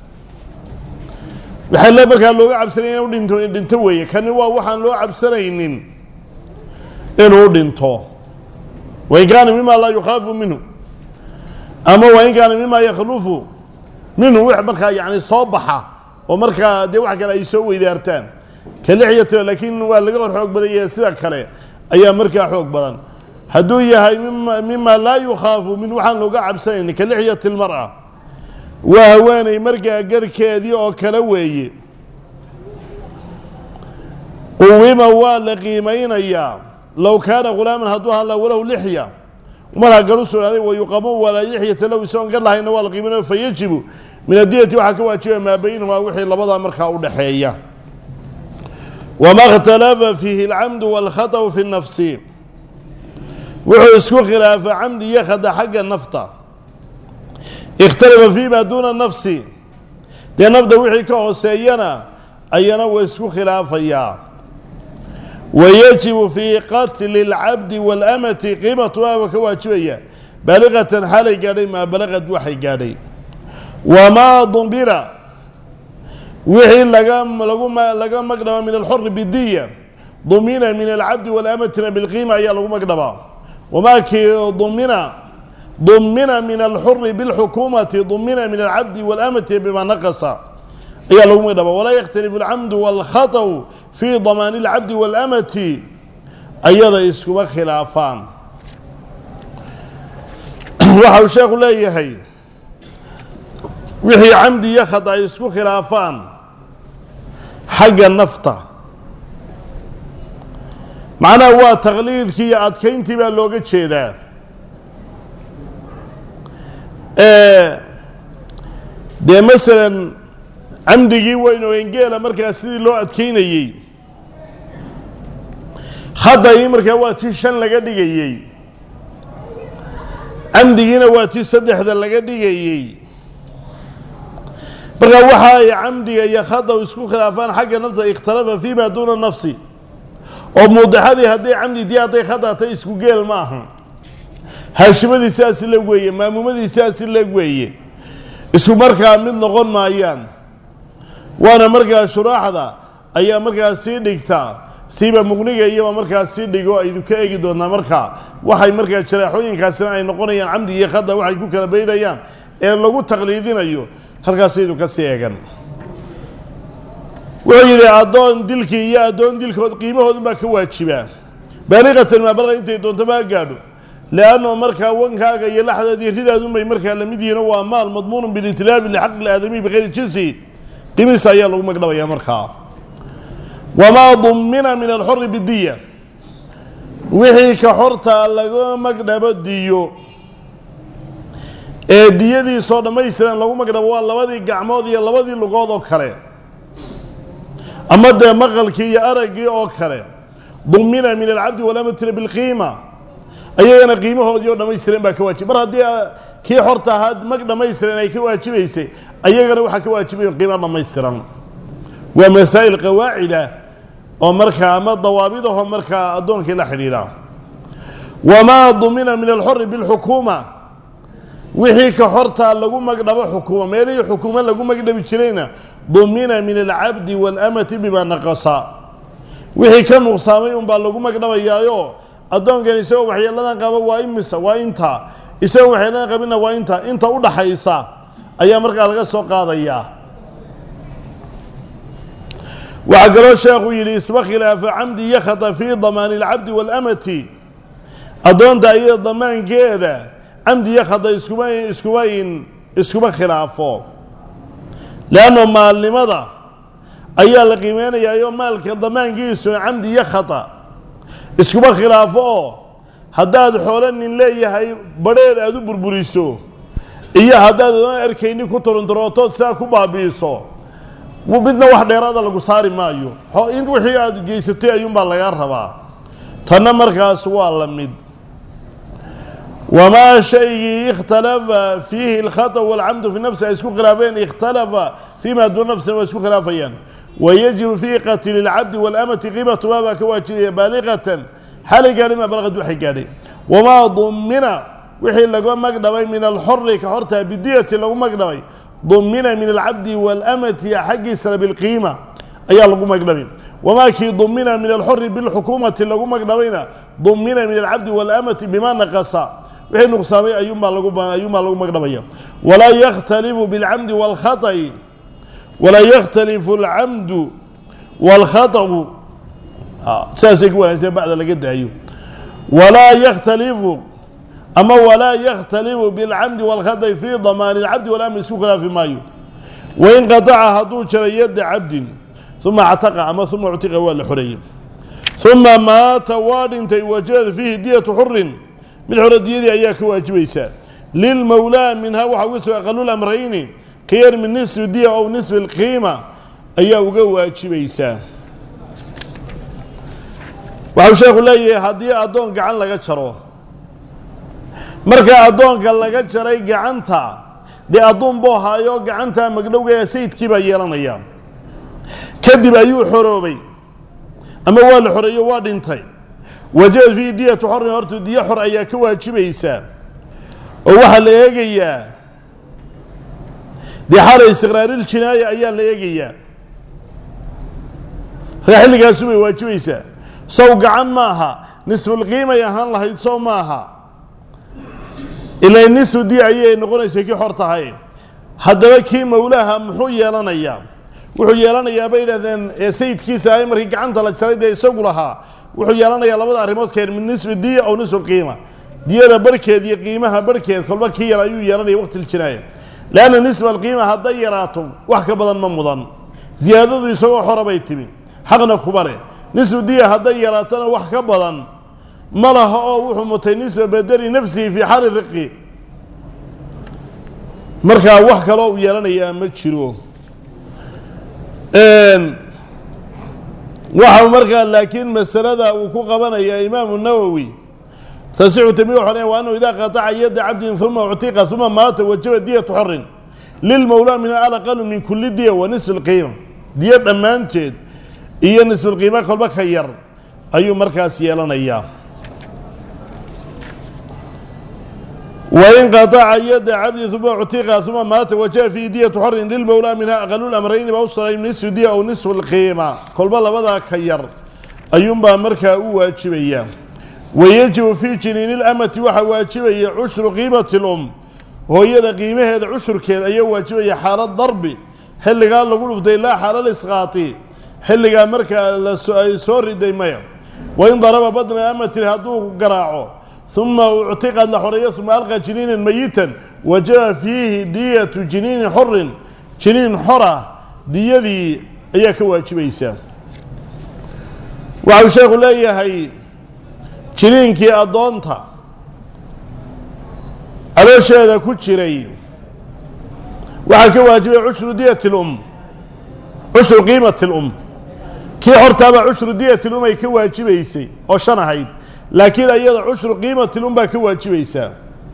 waxaa le markaa looga cabsanaya inu dhinto dhinto weeye kani waa waxaan loo cabsanaynin inuu dhinto wain kaana mima laa yukhaafu minhu ama wain kaana mima yakhlufu minhu wix markaa yani soo baxa oo markaa dee wax kale ay soo weydaartaan ka lix iyo tiro laakiin waa laga hor xoog badan yahay sida kale ayaa markaa xoog badan hadduu yahay mima mima laa yukhaafu min waxaan looga cabsanayni ka lixyati lmar'a waa haweeney markaa garhkeedii oo kale weeye quwima waa la qiimeynayaa low kaana ghulaaman hadduu hadla walow lixya markaa garu sugnaaday wayuqamu walaa lixyata low isagoon gar lahayna waa la qiimeynaya fa yajibu min adiyati waxaa ka waajibaya maa baynahumaa wixii labadaa markaa u dhexeeya wama اkhtalafa fiihi اlcamdu wاlkhaطأu fi الnafsi wuxuu isku khilaafa camdi iyo khada xagga nafta ikhtalafa fii ma duuna nafsi dee nafda wixii ka hooseeyana ayana waa isku khilaafayaa wayajibu fii qatli اlcabdi wاlamati qiimatuha waa ka waajibaya baaliqatan xaalay gaadhay maa balaqad waxay gaadhay wamaa dumbira wixii laga lagu laga magdhaba min alxuri bidiya dumina min alcabdi walamatina bilqiima ayaa lagu magdhabaa wamaa kii dumina dumina min alxuri bilxukuumati dumina min alcabdi walamati bima naqasa ayaa lagu magdhabaa walaa yakhtalifu alcamdu walkhaطأu fii damaani اlcabdi walamati ayada iskuma khilaafaan waxa uu sheekhu leeyahay wixii camdi iyo khada ay isku khilaafaan xagga nafta macnaha waa taqliidkii iyo adkayntii baa looga jeedaa dee masalan camdigii weyn oo engeela markaa sidii loo adkaynayey khadagii markaa waa tii shan laga dhigayey camdigiina waa tii saddexda laga dhigayey markaa waxa ay camdiga iyo khadaw isku khilaafaan xagga nafsa ikhtalafa fii ma duuna nafsi oo muudixadii hadday camdi dii hadday khadatay isku geel ma aha haashimadii sidaasi leg weeye maamuumadii sidaasi leg weeye isku markaa mid noqon maayaan waana markaa shuraaxda ayaa markaa sii dhigtaa siiba muqniga iyaba markaa sii dhigo aydu ka eegi doontaa markaa waxay markaa jaraaxooyinkaasina ay noqonayaan camdi iyo khada waxay ku kala baydhayaan ee lagu taqliidinayo halkaasaydu ka sii eegan wuxuu yidhi addoon dilkii iyo addoon dilkood qiimahoodun baa ka waajibaa baaliqatan maabalqa intay doonto baa gaadho lianno markaa wankaaga iyo laxdaadii ridaadunbay markaa lamid yihiino waa maal madmuunun bilitilaabi lixaqi aadamiyi bikayri jinsi qiimihiisa ayaa lagu magdhabayaa markaa wamaa dumina min alxori bidiya wixii ka xortaa laga magdhabo diyo ee diyadiisoo dhammaystiran lagu magdhabo waa labadii gacmood iyo labadii lugood oo kale ama dee maqalkii iyo araggii oo kale dumina min alcabdi walaamatira bilqiima ayagana qiimahoodii oo dhammaystiran baa ka waajib mar haddii kii xorta ahaa mag dhammaystiran ay ka waajibaysay ayagana waxaa ka waajibaya qiimo dhammaystiran waa masaa'il qawaacida oo markaa ama dawaabidaho markaa addoonkii la xidhiidha wamaa dumina min alxori bilxukuuma wixii ka xortaa lagu magdhabo xukuuma meelihii xukuuma lagu magdhabi jirayna dumina min alcabdi waalamati bimaa naqasa wixii ka nuqsaamay unbaa lagu magdhabayaayo addoonkan isagoo waxyeeladan qaba waa imisa waa intaa isagoo waxyeeladan qabina waa intaa inta u dhaxaysa ayaa markaa laga soo qaadayaa waxaa kaloo sheekhu yidhi isma khilaafa camdi iyo khata fii damaani alcabdi waalamati addoonta iyada damaankeeda camdi iyo khata iskuma iskuma in iskuma khilaafo leanno maalnimada ayaa la qiimeynayaayoo maalka damaankiisuna camdi iyo khata iskuma khilaafo oo haddaad xoolo nin leeyahay badheer aada u burburiso iyo haddaad oon arkayni ku turunturootood sidaa ku baabi'iso midna wax dheeraada lagu saari maayo in wixii aada geysatay ayuunbaa lagaa rabaa tanna markaas waa la mid wamaa shaygii ikhtalafa fiihi alkhata walcamdu fi nafsi ay isku khilaafeen ikhtalafa fii ma duuna nafsina waa isku khilaafayaan wayajibu fii qatli lcabdi waalamati qiimatumaa baa ka waajibaya baaliqatan xalay gaadhay maa balaqad waxay gaadhay wamaa dumina wixii laga magdhabay min alxori ka hortaa bidiyati lagu magdhabay dumina min alcabdi waalamati xaggiisana bilqiima ayaa lagu magdhabay wamaa kii dumina min alxori bilxukuumati lagu magdhabayna dumina min alcabdi waalamati bima naqasa wixii nuqsaamay ayuunbaa lagu ayuunbaa lagu magdhabaya walaa yakhtalifu bilcamdi waalkhaطi walaa yakhtalifu alcamdu waalkhaطu saasay ku wanaagsan bacda laga daayo walaa yakhtalifu ama walaa yakhtalifu bilcamdi waalkhaطi fii damaani alcabdi walamri isku khilaafi maayo wain qataca hadduu jaray yadda cabdin uma actaqa ama uma uctiqa waa la xoreeyey uma maata waa dhintay wajada fiihi diyatu xurin mid xore diyadii ayaa ka waajibaysaa lilmowlaa minhaa waxaa uga soo aqalulamrayni ka yar min nisfi diya ow nisfi lqiima ayaa uga waajibaysaa waxau sheekhu leeyahay haddii addoon gacan laga jaro marka addoonka laga jaray gacanta dee adduun buu ahaayo gacanta magdhowga ee sayidkii baa yeelanaya kadib ayuu xoroobay ama waa la xoreeyo waa dhintay wajaba fiihi diyatu xorin horta diyo xor ayaa ka waajibaysaa oo waxaa la eegayaa dee xala istiqraariljinaaya ayaa la eegayaa markaa xilligaasu bay waajibaysaa sow gacan maaha nisfulqiimay ahaan lahayd sow maaha ilaa nisfu diya ayay noqonaysa kii xor tahay haddaba kii mowlaaha muxuu yeelanayaa wuxuu yeelanayaa bay yidhahdeen ee sayidkiisa ahay markii gacanta la jaray dee isagu lahaa wuxuu yeelanayaa labada arrimood keen min nisfi diya aw nisfu lqiima diyada barhkeed iyo qiimaha barhkeed kolba kii yar ayuu yeelanaya waqtiljinaaya leanna nisfa alqiima hadday yaraato wax ka badan ma mudan ziyaadadu isagoo xora bay timi xaqna kuba leh nisfu diya hadday yaraatana wax ka badan ma laha oo wuxuu mutay nisfa bedeli nafsihi fii xaali riqi markaa wax kaloo u yeelanayaa ma jiro waxau markaa laakiin masalada uu ku qabanaya imaamu nawowi tasixu tami waxaa wa annahu idaa qataca yadda cabdin uma uctiqa uma maata wajaba diyatu xorin lilmowlaa min alaqalu min kuli diya wa nisfi lqiima diyo dhammaanteed iyo nisfulqiima kolba ka yar ayuu markaas yeelanayaa wain qataca yadda cabdi uma uctiqa uma maata wajaba fiihi diyatu xorin lilmowlaa minha aqalu lamrayni ba usalay nisfu diya aw nisfu lqiima kolba labadaa ka yar ayuunbaa markaa u waajibaya wayajibu fii jiniini lamati waxaa waajibaya cushru qiimati lum hooyada qiimaheeda cushurkeed ayaa waajibaya xaalad darbi xilligaa lagu dhuftay laa xaalal isqaati xilligaa markaa ay soo riday maya wain daraba badna amatin hadduu garaaco uma uctiqad la xoreeyo uma alqa jiniinan mayitan wajaba fiihi diyatu jiniini xorin jiniin xora diyadii ayaa ka waajibaysaa waxau sheekhu leeyahay jiniinkii addoonta caloosheeda ku jiray waxaa ka waajibaya cushru diyati lum cushru qiimati lum kii hortaabaa cushru diyati lum ay ka waajibaysay oo shan ahayd laakiin ayada cushru qiimati lum baa ka waajibaysaa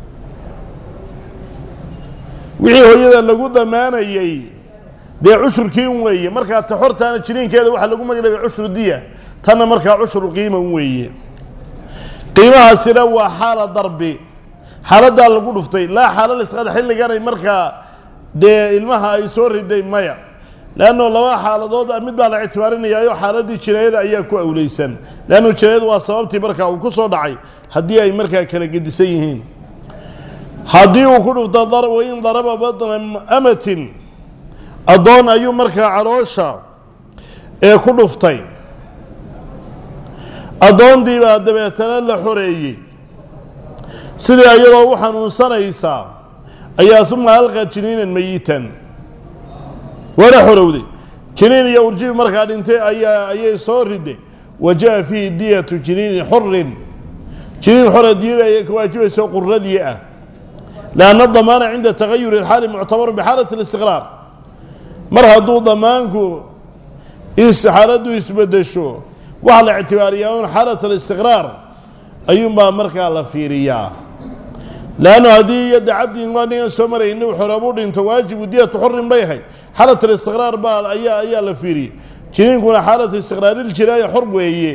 wixii hooyada lagu damaanayey dee cushurkii un weeye markaa ta hortaana jiniinkeeda waxaa lagu magdhabay cushru diya tanna markaa cushru qiima un weeye qiimahaasina waa xaala darbi xaaladdaa lagu dhuftay laa xaalal isqada xilliganay markaa dee ilmaha ay soo riday maya leanno laba xaaladood mid baa la ictibaarinayaayo xaaladii jinaayada ayaa ku awleysan leannu jinaayadu waa sababtii markaa uu ku soo dhacay haddii ay markaa kala gedisan yihiin haddii uu ku dhufto wain daraba badna amatin addoon ayuu markaa caloosha ee ku dhuftay addoontii baa dabeetana la xoreeyey sidii iyadoo u xanuunsanaysaa ayaa uma alqa jiniinan mayitan waana xorowday jiniin iyo urjibi markaa dhintay ayaa ayay soo riday wa jaa fiihi diyatu jiniini xorin jiniin xora diyada ayay ka waajibayso quradii ah lianna damaana cinda tagayuri اlxaali muctabaru bixaalati اlistiqraar mar hadduu damaanku xaaladdu isbedesho waxaa la ictibaariyaa un xaalat alistiqraar ayuunbaa markaa la fiiriyaa leannu haddii yadda cabdin waa ningan soo marayay inuu xoroobu dhinto waajibu diyatu xorin bay ahayd xaalat alistiqraar baa ayaa ayaa la fiiriyey jiniinkuna xaalat istiqraariljinaaya xor weeye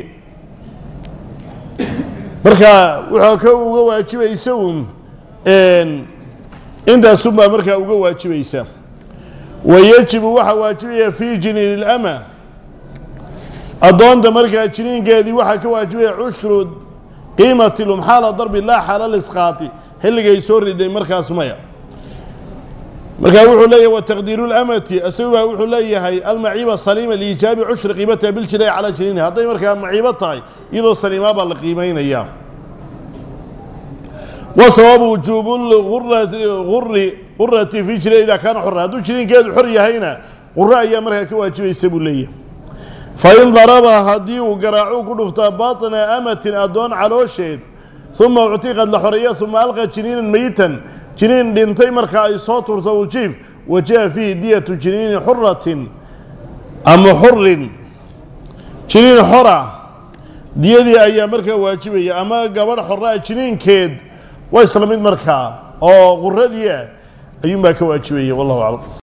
marka wuxuu ka uga waajibaysa un intaasunbaa markaa uga waajibaysa wayajibu waxaa waajibaya fii jiniin ilama addoonta markaa jiniinkeedii waxaa ka waajibaya cushru qiimati lum xaala darbi laa xaala lisqaati xilligay soo riday markaas maya markaa wuxuu leeyahay wataqdiiru lamati isaguba wuxuu leeyahay almaciiba saliima liijaabi cushri qiimatiha biljinaayi calaa jiniini hadday markaa maciibo tahay iyadoo saliimaa baa la qiimaynaya wa sababu wujuubu uri qurati fi jina idaa kaana xora hadduu jiniinkeedu xor yahayna quro ayaa markaa ka waajibaysa buu leeyahay fain daraba haddii uu garaacu ku dhuftaa baطna amatin addoon caloosheed uma uctiqad la xoreeya uma alqa jiniinan meyitan jiniin dhintay markaa ay soo turto urjiif wajaha fiihi diyatu jiniini xuratin ama xurin jiniin xora diyadii ayaa markaa waajibaya ama gabadh xoraa jiniinkeed waa isla mid markaa oo quradii ah ayuunbaa ka waajibaya wallahu aclam